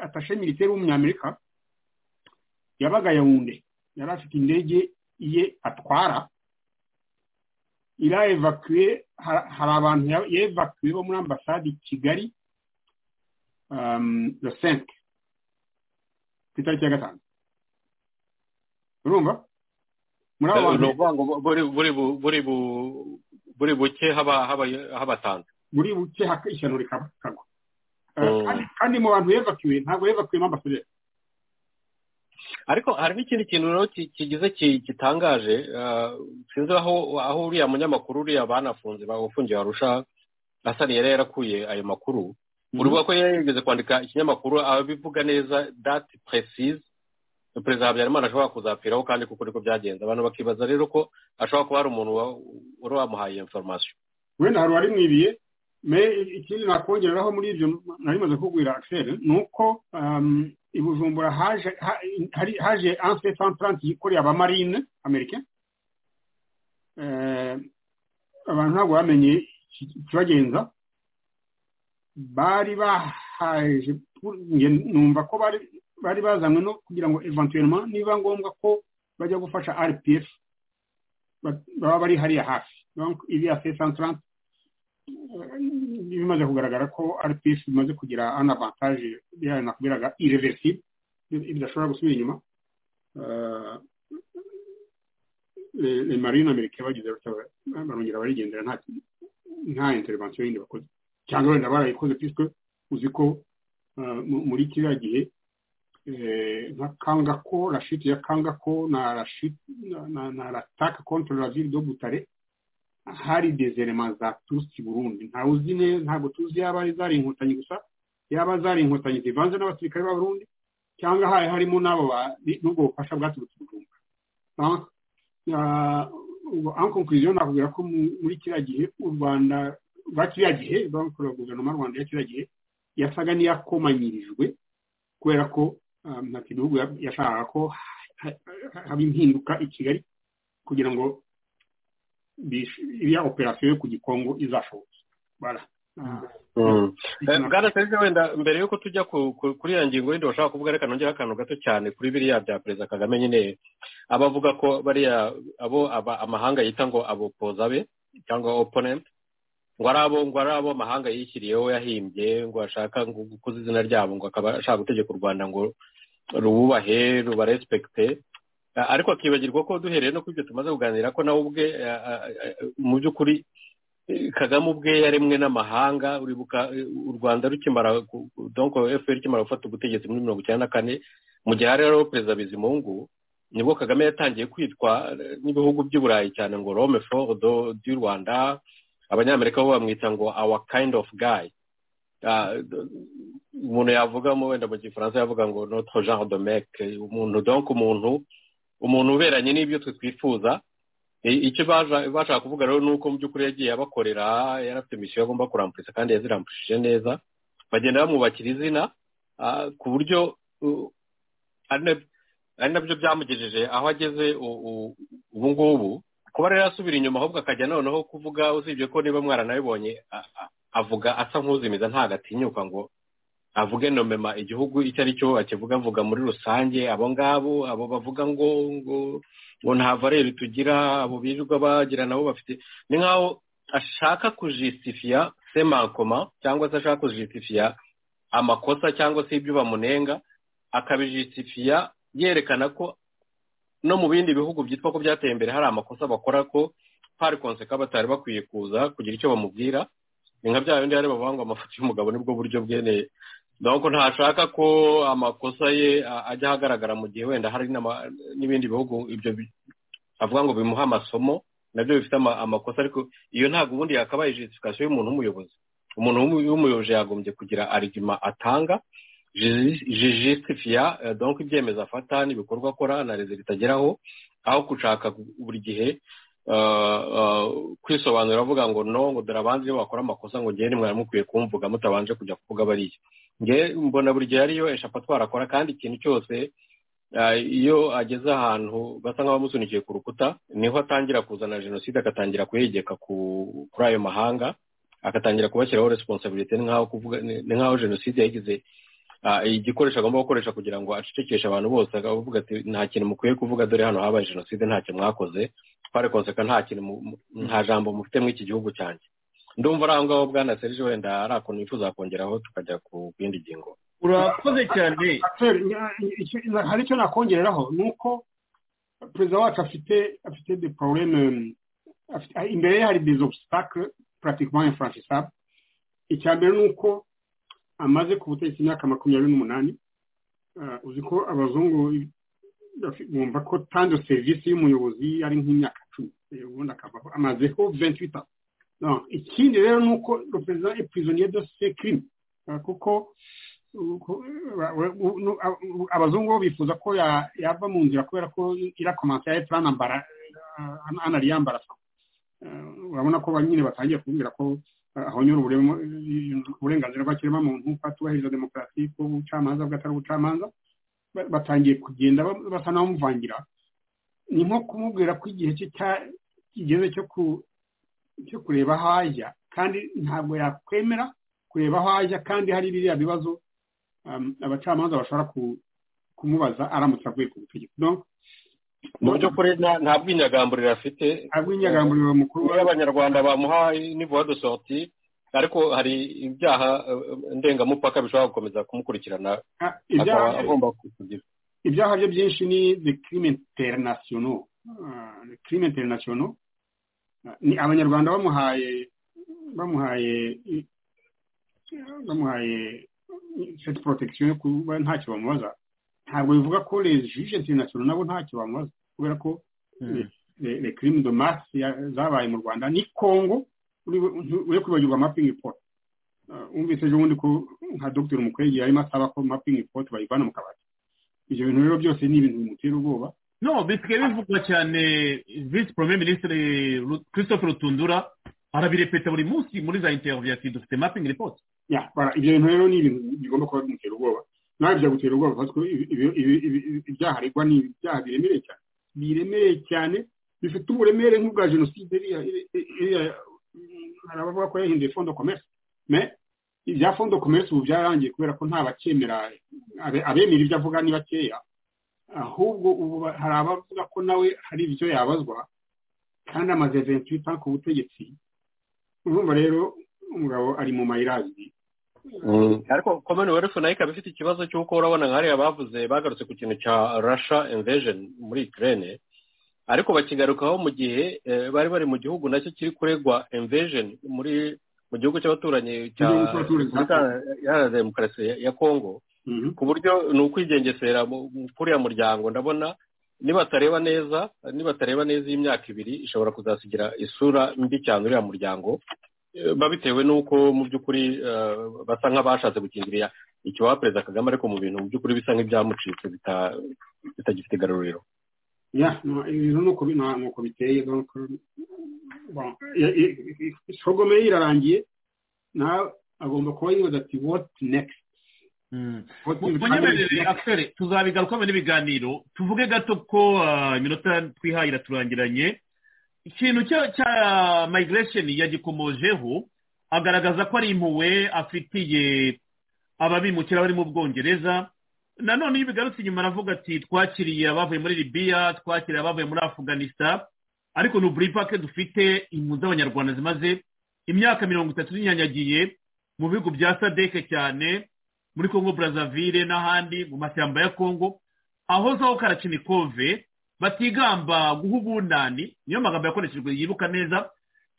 atashe militeri w'umunyamerika yabaga yawunde yari afite indege ye atwara irayevakuye hari abantu yevakuye bo muri ambasade i kigali la senke ku itariki ya gatanu urumva muri abo bantu buri buke habatanze buri buke ishyano rikagwa kandi mu bantu yevakiwe ntabwo yevakiwemo ambasaderi ariko hari n'ikindi kintu rero kigize gitangaje sinzi aho uriya munyamakuru uriya banafunze ufungiye warusha asani yari yarakuye ayo makuru uribuka ko yari yigeze kwandika ikinyamakuru abivuga neza dati precise perezida habyarimana ashobora kuzapfiraho kandi kuko niko byagenze abantu bakibaza rero ko ashobora kuba hari umuntu wari wamuhaye iyo inforomasiyo wenda hari uwarimwibiye ikindi nakongeraho muri ibyo nari maze kukubwira akiseri ni uko i bujumbura haje anse santaranti yikoreye abamarine amerika abantu ntabwo bamenye ikibagenza bari bahaje numva ko bari bari bazanywe no kugira ngo eventuellement niba ngombwa ko bajya gufasha rpf baba bari hariya hafi iriya se santarante bimaze kugaragara ko rpf bimaze kugira an avantage nakubwiraga irreversible bidashobora gusubira inyuma marine amerika bagize barongera barigendera nta intervention yindi bakoze cyangwa wenda barayikoze puisque uzi ko muri kiriya gihe nka kangako rashiti ya kangako na rashiti na rataka kontorora la ville do butare hari dezerema za turusi burundi ntawe uzi neza ntabwo tuzi yaba ari zari inkotanyi gusa yaba zari inkotanyi zivanze n'abasirikare ba burundi cyangwa hari harimo n'abo n'ubwo bufasha bwaturutse bugumba ankonkuriziyo nakubwira ko muri kiriya gihe u rwanda ba kiriya gihe bakora guverinoma y'u rwanda ya kiriya gihe yasaga n'iyakomanyirijwe kubera ko nta gihugu yashakaga ko haba impinduka i kigali kugira ngo iriya operasiyo yo ku gikongo izashoboke bwana serge wenda mbere yuko tujya kuri iyo ngingo yindi bashobora kuvuga reka nongera akantu gato cyane kuri biriya bya perezida kagame nyine abavuga ko bariya abo amahanga yita ngo abopoza be cyangwa oponenti ngo ari abo ngo ari abo amahanga yishyiriyeho yahimbye ngo ashaka gukuza izina ryabo ngo akaba ashaka gutegeka u rwanda ngo rububahe rubarespekite ariko akibagirwa ko duhereye no kuri ibyo tumaze kuganira ko nawe ubwe mu by'ukuri kagame ubwe yaremwe n'amahanga uribuka u rwanda rukimara donko fpr rukimara gufata ubutegetsi muri mirongo icyenda na kane mu gihe hari hariho perezida bizimungu nibwo kagame yatangiye kwitwa n'ibihugu by'i burayi cyane ngo rome fodo du rwanda abanyamerika bo bamwita ngo awa kind of guy umuntu yavuga wenda mu gifaransa yavuga ngo notre genre de mec umuntu donko umuntu umuntu uberanye n'ibyo twe twifuza icyo bashaka kuvuga rero ni uko mu by'ukuri yagiye abakorera yarafite misiyo agomba kuramburisa kandi yaziramburishije neza bagenda bamwubakira izina ku buryo ari nabyo byamugejeje aho ageze ubu ngubu kuba rero yasubira inyuma ahubwo akajya noneho kuvuga usibye ko niba mwaranabibonye avuga asa nk'uzimiza ntagatinyuka ngo avuge nomema igihugu icyo ari cyo akivuga avuga muri rusange abo ngabo abo bavuga ngo ngo ngo nta vareri tugira abo birirwa bagira nabo bafite ni nk'aho ashaka kujisitifiya semankoma cyangwa se ashaka kujisitifiya amakosa cyangwa se ibyo bamunenga akabijisitifiya yerekana ko no mu bindi bihugu byitwa ko byateye imbere hari amakosa bakora ko hari konseka batari bakwiye kuza kugira icyo bamubwira ni nka bya bindi bari bavuga ngo amafoto y'umugabo nibwo buryo bweneye ntabwo ntashaka ko amakosa ye ajya ahagaragara mu gihe wenda hari n'ibindi bihugu ibyo avuga ngo bimuhe amasomo nabyo bifite amakosa ariko iyo ntabwo ubundi yakabaye jisifikasiyo y'umuntu w'umuyobozi umuntu w'umuyobozi yagombye kugira arigima atanga jisitifiya donko ibyemezo afata n'ibikorwa akora na rezo bitageraho aho gushaka buri gihe kwisobanura avuga ngo no ngo dore abandi iyo bakora amakosa ngo ngende mwari mukwiye kumvuga mutabanje kujya kuvuga bariya nge mbona buri gihe ariyo eshapa twarakora kandi ikintu cyose iyo ageze ahantu basa nk'abamusunikiye ku rukuta niho atangira kuzana jenoside agatangira kuyegeka kuri ayo mahanga agatangira kubashyiraho resiponsabiriti ni nk'aho jenoside yagize igikoresho agomba gukoresha kugira ngo acecekeshe abantu bose akavuga ati nta kintu mukwiye kuvuga dore hano habaye jenoside ntacyo mwakoze twari konseka nta kintu nta jambo mufite muri iki gihugu cyanjye ndumva ari aho ngaho bwana serge wenda ari akuntu wifuza kongeraho tukajya ku bindi ngingo urakoze cyane hari icyo nakongeraho ni uko perezida wacu afite afite de pororeme imbere ye hari des obstacles pratiquement infranchissables icya mbere ni uko amaze ku butegetsi imyaka makumyabiri n'umunani uzi ko abazungu bumva ko tanze serivisi y'umuyobozi ari nk'imyaka cumi ubundi akavaho amazeho venti bitatu ikindi rero ni uko perezida epurizoniye do sekirimi kuko abazungu bo bifuza ko yava mu nzira kubera ko irakomansa ya anambara anariyambara urabona ko nyine batangiye kumbwira ko ahonyura uburenganzira bw'ikiremwamuntu ko atubahiriza demokarasi ko ubucamanza bw'atari ubucamanza batangiye kugenda basa n'abamuvangira ni nko kumubwira ko igihe cye kigeze cyo cyo kureba aho ajya kandi ntabwo yakwemera kureba aho ajya kandi hari biriya bibazo abacamanza bashobora kumubaza aramutse avuye ku butegetsi mu by'ukuri nta bwinyagamburiro afite nta bwinyagamburiro mukuru abanyarwanda bamuha nivuwa de sorti ariko hari ibyaha ndengamupaka bishobora gukomeza kumukurikirana akaba agomba kugira ibyaha bye byinshi ni de crime international crime international ni abanyarwanda bamuhaye bamuhaye bamuhaye cette protection yo kuba ntacyo bamubaza ntabwo bivuga ko les juges international nabo ntacyo bamubaza kubera ko les crimes de masse zabaye mu Rwanda ni Congo uri kwibagirwa mapping report umvise ejo bundi ko nka Dr Mukwege yarimo asaba ko mapping report bayivana mu kabati ibyo bintu rero byose ni ibintu bimutera ubwoba no bisigaye bivugwa cyane visi premier ministre christophe rutundura arabirepeta buri munsi muri za interiviyu ati dufite mapingi ripoti ya bara ibyo bintu rero ni ibintu bigomba kuba bimutera ubwoba nawe byagutera ubwoba kuko ibyaha aregwa ni ibyaha biremereye cyane biremereye cyane bifite uburemere nk'ubwa jenoside hari abavuga ko yahinduye fondo komesi me ibya fondo komesi ubu byararangiye kubera ko nta bakemera abemera ibyo avuga ni bakeya ahubwo ubu hari abavuga ko nawe hari ibyo yabazwa kandi amaze ventu ku butegetsi urumva rero umugabo ari mu mayirazi ariko komini werefu nayo ikaba ifite ikibazo cy'uko urabona nk'ariya bavuze bagarutse ku kintu cya rasha invejeni muri ikirere ariko bakigarukaho mu gihe bari bari mu gihugu nacyo kiri kuregwa invejeni muri mu gihugu cy'abaturanyi cya demokarasi ya kongo ku buryo ni ukwigengesera kuriya muryango ndabona nibatareba neza nibatareba neza iyi myaka ibiri ishobora kuzasigira isura mbi cyane uriya muryango babitewe n'uko mu by'ukuri basa nk'abashatse gukingirira ikibaha perezida kagame ariko mu bintu mu by'ukuri bisa nk'ibyamucitse bitagifite igaruriro ibintu nuko nuko biteye isogome ye irarangiye nawe agomba kuba yibaza ati woti nekisiti munyemerere akiseri tuzabigarukamo n'ibiganiro tuvuge gato ko iminota twihaye iraturangiranye ikintu cya migiresheni yagikomojeho agaragaza ko ari impuwe afitiye ababimukira bari mu bwongereza nanone iyo bigarutse inyuma aravuga ati twakiriye abavuye muri libiya twakiriye abavuye muri afuganisa ariko ni uburipake dufite impunzi z'abanyarwanda zimaze imyaka mirongo itatu zinyanyagiye mu bihugu bya sadeke cyane muri congo burazavire n'ahandi mu mashyamba ya congo aho zaho karacinikove batigamba guha ubunani niyo magambo yakoreshejwe yibuka neza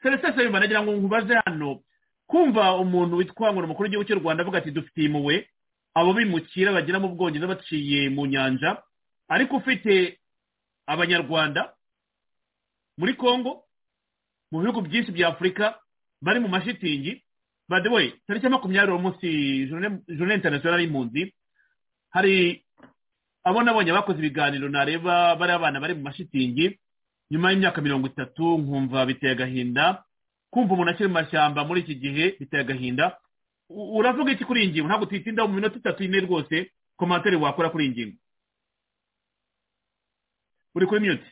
serivisi z'abimana agira ngo nkubaze hano kumva umuntu witwa ngo ni umukuru w'igihugu cy'u rwanda avuga ati dufite impuwe abo bimukira bagera mu bwongereza baciye mu nyanja ariko ufite abanyarwanda muri congo mu bihugu byinshi bya afurika bari mu mashitingi badewe tariki ya makumyabiri uwo munsi jone interinasiyonari y'impunzi hari abo nabonye bakoze ibiganiro nareba bari abana bari mu mashitingi nyuma y'imyaka mirongo itatu nkumva biteye agahinda kumva umuntu akiri mu mashyamba muri iki gihe biteye agahinda uravuga iki kuri iyi ngingo ntabwo tuyitindaho mu minota itatu ine rwose komantere wakora kuri iyi ngingo uri kuri miyuti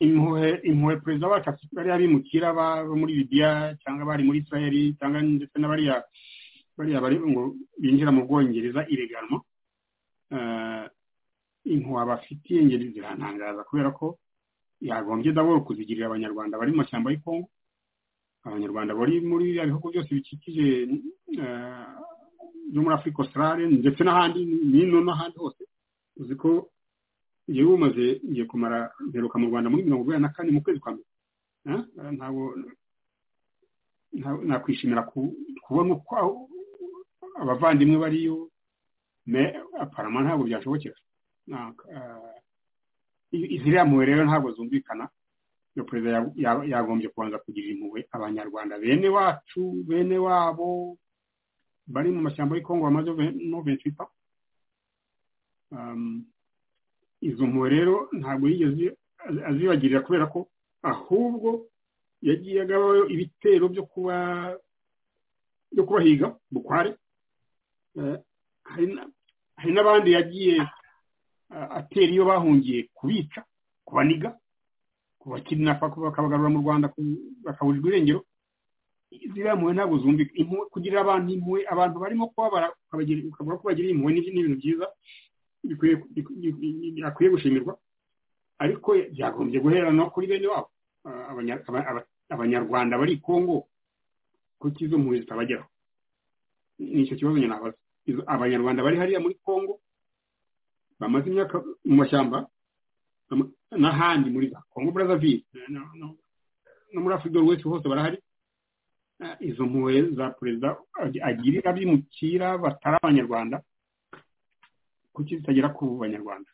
impuhwe perezida wacu afite bariya bimukira bo muri bibiya cyangwa bari muri israeli cyangwa ndetse n'abariya bariya bari ngo binjira mu bwongereza ireganwa inkuba bafitiye ingeri ziratangaza kubera ko yagombye ndabona kuzigirira abanyarwanda bari mu mashyamba y'Ikongo abanyarwanda bari muri biriya bihugu byose bikikije byo muri afurika osirare ndetse n'ahandi n'ino n'ahandi hose uzi ko iyo bumaze ngiye kumara mperuka mu rwanda muri mirongo inani na kane mu kwezi kwa mbere ntabwo nakwishimira kubona uko abavandimwe bariyo aparama ntabwo byashobokera iziriya mpuwe rero ntabwo zumvikana iyo perezida yagombye kubanza kugirira impuhwe abanyarwanda bene wacu bene wabo bari mu mashyamba y'ikongo bamaze novensipa izo mpuwe rero ntabwo yigeze azibagirira kubera ko ahubwo yagiye agabaho ibitero byo kuba byo kubahiga bukware hari n'abandi yagiye atera iyo bahungiye kubica kubaniga kubakidinapa bakabagarura mu rwanda bakaburirwa irengero ziriya mpuwe ntabwo zumvika kugirira abantu impuwe abantu barimo kubabara ukavuga ko bagiriye impuwe ni ibintu byiza bikwiye gushimirwa ariko byagombye guhera no kuri bene wabo abanyarwanda bari kongo kuko izo mpuwe zitabageraho ni icyo kibazo nyine nabaza abanyarwanda bari hariya muri kongo bamaze imyaka mu mashyamba n'ahandi muri za kongo burazavire no muri afurika wese hose barahari izo mpuwe za perezida agirira bimukira batari abanyarwanda kuki zitagera ku banyarwanda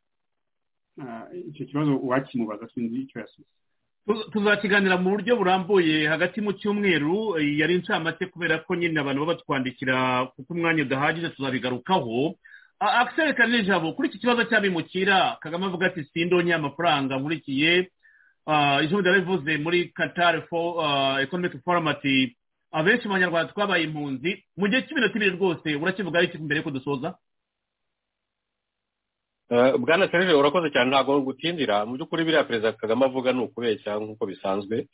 icyo kibazo uwakimubaza sinzi icyo yasubiza tuzakiganira mu buryo burambuye hagati mu cyumweru yari incamake kubera ko nyine abantu baba batwandikira kuko umwanya udahagije tuzabigarukaho akiseri kanijabo kuri iki kibazo cy'abimukira kagame avuga ati sindonya amafaranga nkurikiye ijambo ryarabivuze muri katari ekonomike foromati abenshi mu banyarwanda twabaye impunzi mu gihe cy'iminota ibiri rwose urakivugaho iki mbere yuko dusoza bwana serije urakoze cyane ntabwo gutindira mu by'ukuri biriya perezida kagame avuga ni ukubeshya nk'uko bisanzwe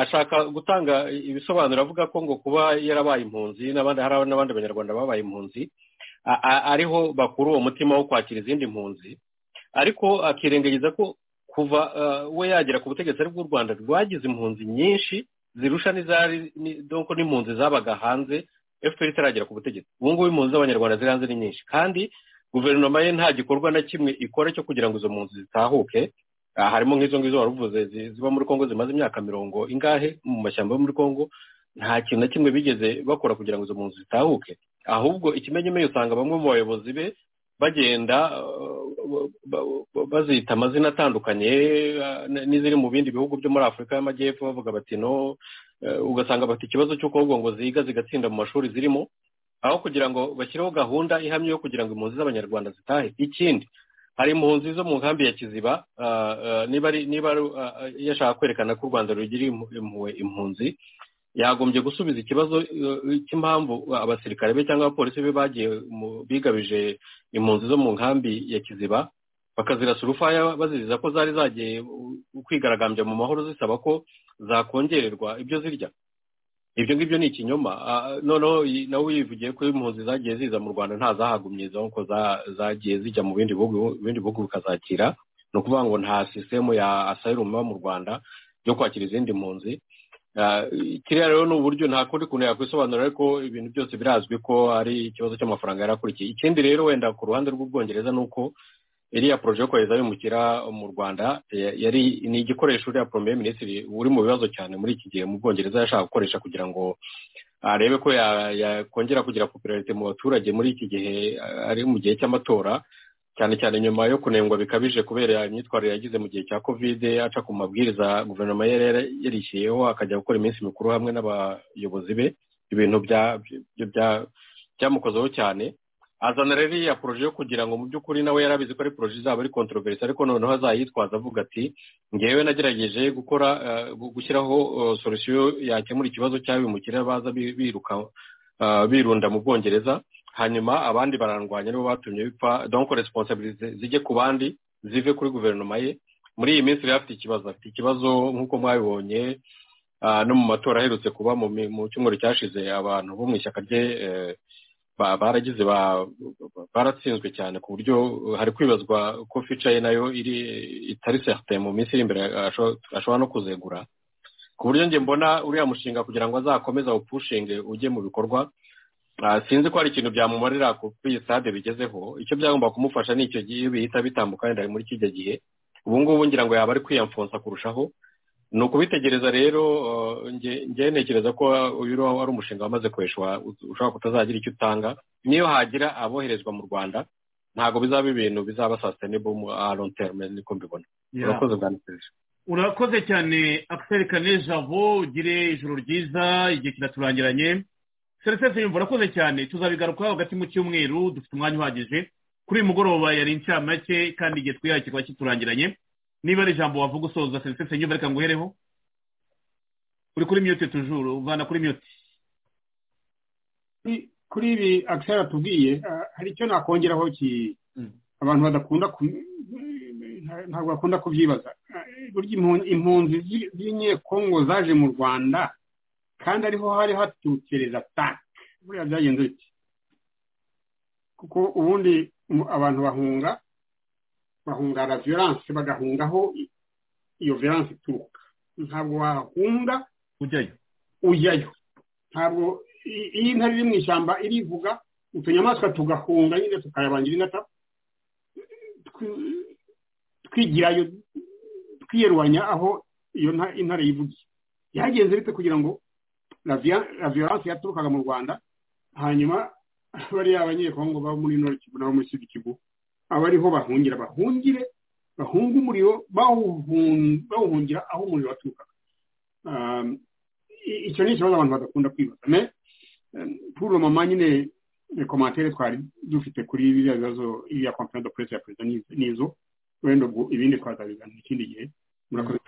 ashaka gutanga ibisobanuro avuga ko ngo kuba yarabaye impunzi hari n'abandi banyarwanda babaye impunzi ariho bakura uwo mutima wo kwakira izindi mpunzi ariko akirengagiza ko kuva we yagera ku butegetsi ari bw'u rwanda rwagize impunzi nyinshi zirusha n'izari n'impunzi zabaga hanze efuperi itaragera ku butegetsi ubu ngubu impunzi z'abanyarwanda ziri hanze ni nyinshi kandi guverinoma ye nta gikorwa na kimwe ikora cyo kugira ngo izo mpunzi zitahuke harimo nk'izo ngizo waruvuze ziba muri congo zimaze imyaka mirongo ingahe mu mashyamba yo muri congo nta kintu na kimwe bigeze bakora kugira ngo izo mpunzi zitahuke ahubwo ikimenyemenye usanga bamwe mu bayobozi be bagenda bazita amazina atandukanye n'iziri mu bindi bihugu byo muri afurika y'amajyepfo bavuga bati no ugasanga bafite ikibazo cy'uko ngo ziga zigatsinda mu mashuri zirimo aho kugira ngo bashyireho gahunda ihamye yo kugira ngo impunzi z'abanyarwanda zitahe ikindi hari impunzi zo mu nkambi ya kiziba niba yashaka kwerekana ko u rwanda rugira impuhwe impunzi yagombye gusubiza ikibazo cy'impamvu abasirikare be cyangwa abapolisi be bagiye bigabije impunzi zo mu nkambi ya kiziba bakazirasa urufaya baziriza ko zari zagiye kwigaragambya mu mahoro zisaba ko zakongererwa ibyo zirya ibyo ngibyo ni ikinyoma noneho nawe wivugiye ko impunzi zagiye ziza mu rwanda ntazahagumye ko zagiye zijya mu bindi bihugu bikazakira ni ukuvuga ngo nta sisitemu ya asayirumu iba mu rwanda yo kwakira izindi mpunzi kiriya rero ni uburyo nta kundi kuntu yakwisobanura ariko ibintu byose birazwi ko ari ikibazo cy'amafaranga yarakurikiye ikindi rero wenda ku ruhande rw'ubwongereza ni uko iriya poroje yo kohereza abimukira mu rwanda yari ni igikoresho uriya poromeye minisitiri uri mu bibazo cyane muri iki gihe mu bwongereza yashaka gukoresha kugira ngo arebe ko yakongera kugira popularite mu baturage muri iki gihe ari mu gihe cy'amatora cyane cyane nyuma yo kunengwa bikabije kubera imyitwarire yagize mu gihe cya kovide aca ku mabwiriza guverinoma yari yarishyiriyeho akajya gukora iminsi mikuru hamwe n'abayobozi be ibintu byamukozeho cyane azana rero iriya poroje yo kugira ngo mu by'ukuri nawe yarabizi ko ari poroje izaba ari kontroverisi ariko noneho azayitwaza avuga ati ngewe nagerageje gukora gushyiraho solusiyo yakemura ikibazo cy'abimukira baza biruka birunda mu bwongereza hanyuma abandi barandwanya nibo batumye bipfa donko resiponsabirize zijye ku bandi zive kuri guverinoma ye muri iyi minsi rero afite ikibazo afite ikibazo nk'uko mwabibonye no mu matora aherutse kuba mu cyumweru cyashize abantu bo mu ishyaka rye baragize baratsinzwe cyane ku buryo hari kwibazwa ko fica ye nayo itari serite mu minsi iri imbere ashobora no kuzegura ku buryo njye mbona uriya mushinga kugira ngo azakomeze awupushinge ujye mu bikorwa sinzi ko hari ikintu byamumarira kuri iyi sitade bigezeho icyo byagomba kumufasha ni icyo gihe bihita bitambuka wenda muri kijya gihe ubu ngubu ngira ngo yaba ari kwiyamfonsa kurushaho ni ukubitegereza rero njye ntekereza ko uyu wari umushinga wamaze kweshwa ushobora kutazagira icyo utanga niyo hagira aboherezwa mu rwanda ntabwo bizaba ibintu bizaba sasitenibo terume niko mbibona urakoze bwa urakoze cyane akiseri kane jabo ugire ijoro ryiza igihe kiraturangiranye serivisi yumva urakoze cyane tuzabigarukaho hagati mu cyumweru dufite umwanya uhagije kuri uyu mugoroba yari inshamake kandi igihe twihariye kikaba kiturangiranye niba ari ijambo wavuga usoza serivisi nyuma reka nguhereho uri kuri miyuti tujuru uvana kuri miyuti kuri ibi akisera tubwiye hari icyo nakongeraho abantu badakunda ntabwo bakunda kubyibaza burya impunzi z'inyekongo zaje mu rwanda kandi ariho hari hatukereza tanke buriya byagenze biti kuko ubundi abantu bahunga bahunga la violence bagahungaho iyo violence ituruka ntabwo wahunga ujyayo ujyayo ntabwo iyo intare iri mu ishyamba irivuga utunyamaswa tugahunga nyine tukayabangira ingata twigirayo twiyerwanya aho iyo intare yivugiye byagenze bite kugira ngo la violence yaturukaga mu rwanda hanyuma bariya abanyekongo baba muri noriki nabo muri kivu aba ariho bahungira bahungire bahunga umuriro bawuhungira aho umuriro waturukaga icyo ni ikibazo abantu badakunda kwibaza me puro mama nyine komantere twari dufite kuri biriya bibazo iriya konferensi de puresi ya perezida n'izo wenda ubwo ibindi twazabiganira ikindi gihe murakoze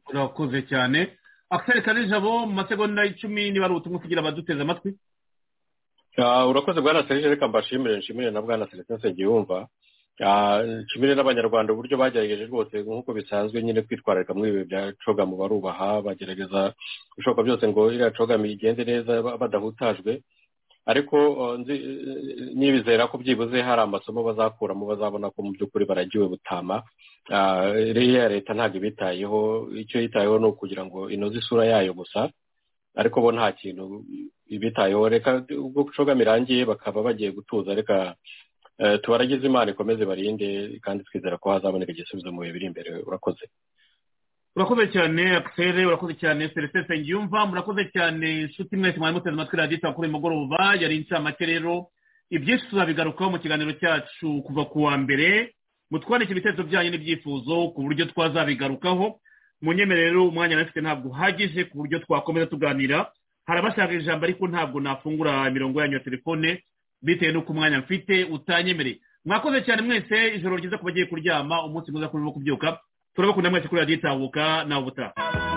urakoze cyane akiseri kanijabo mu masegonda icumi niba ari ubutumwa kugira abaduteze amatwi Ah, urakoze bwana serije reka mbashimire nshimire na bwana serije nsengiyumva nshimire n'abanyarwanda uburyo bagerageje rwose nk'uko bisanzwe nyine kwitwararika muri ibi bya cogamu barubaha bagerageza ibishoboka byose ngo iriya cogamu igende neza ba- badahutajwe ariko ah, nzi- nibizera ko byibuze hari amasomo bazakuramo bazabona ko mu by'ukuri baragiwe butama Ah, iriya leta ntabwo ibitayeho icyo yitayeho ni ukugira ngo inoze isura yayo gusa ariko bo nta kintu ibitayeho reka ubwo cogamu irangiye bakaba bagiye gutuza reka eh, tubaragize imana ikomeze barinde kandi twizera ko hazaboneka igisubizo mu bihe biri imbere urakoze urakoze cyane akiseri urakoze cyane serivisi nsengiyumva murakoze cyane inshuti mwese mwari muteze amatwi radiyo itanga kuri uyu mugoroba yari inshamake rero ibyinshi tuzabigarukaho mu kiganiro cyacu kuva ku wa mbere mutwandike ibitekerezo byanyu n'ibyifuzo ku buryo twazabigarukaho munyemerere rero umwanya nari mfite ntabwo uhagije ku buryo twakomeza tuganira hari abashaka ijambo ariko ntabwo nafungura imirongo yanyu ya telefone bitewe n'uko umwanya mfite utanyemereye mwakoze cyane mwese ijoro ryiza ku bagiye kuryama umunsi mwiza kuri bo kubyuka turabakunda mwese kuri radiyo itahuka nawe ubutaha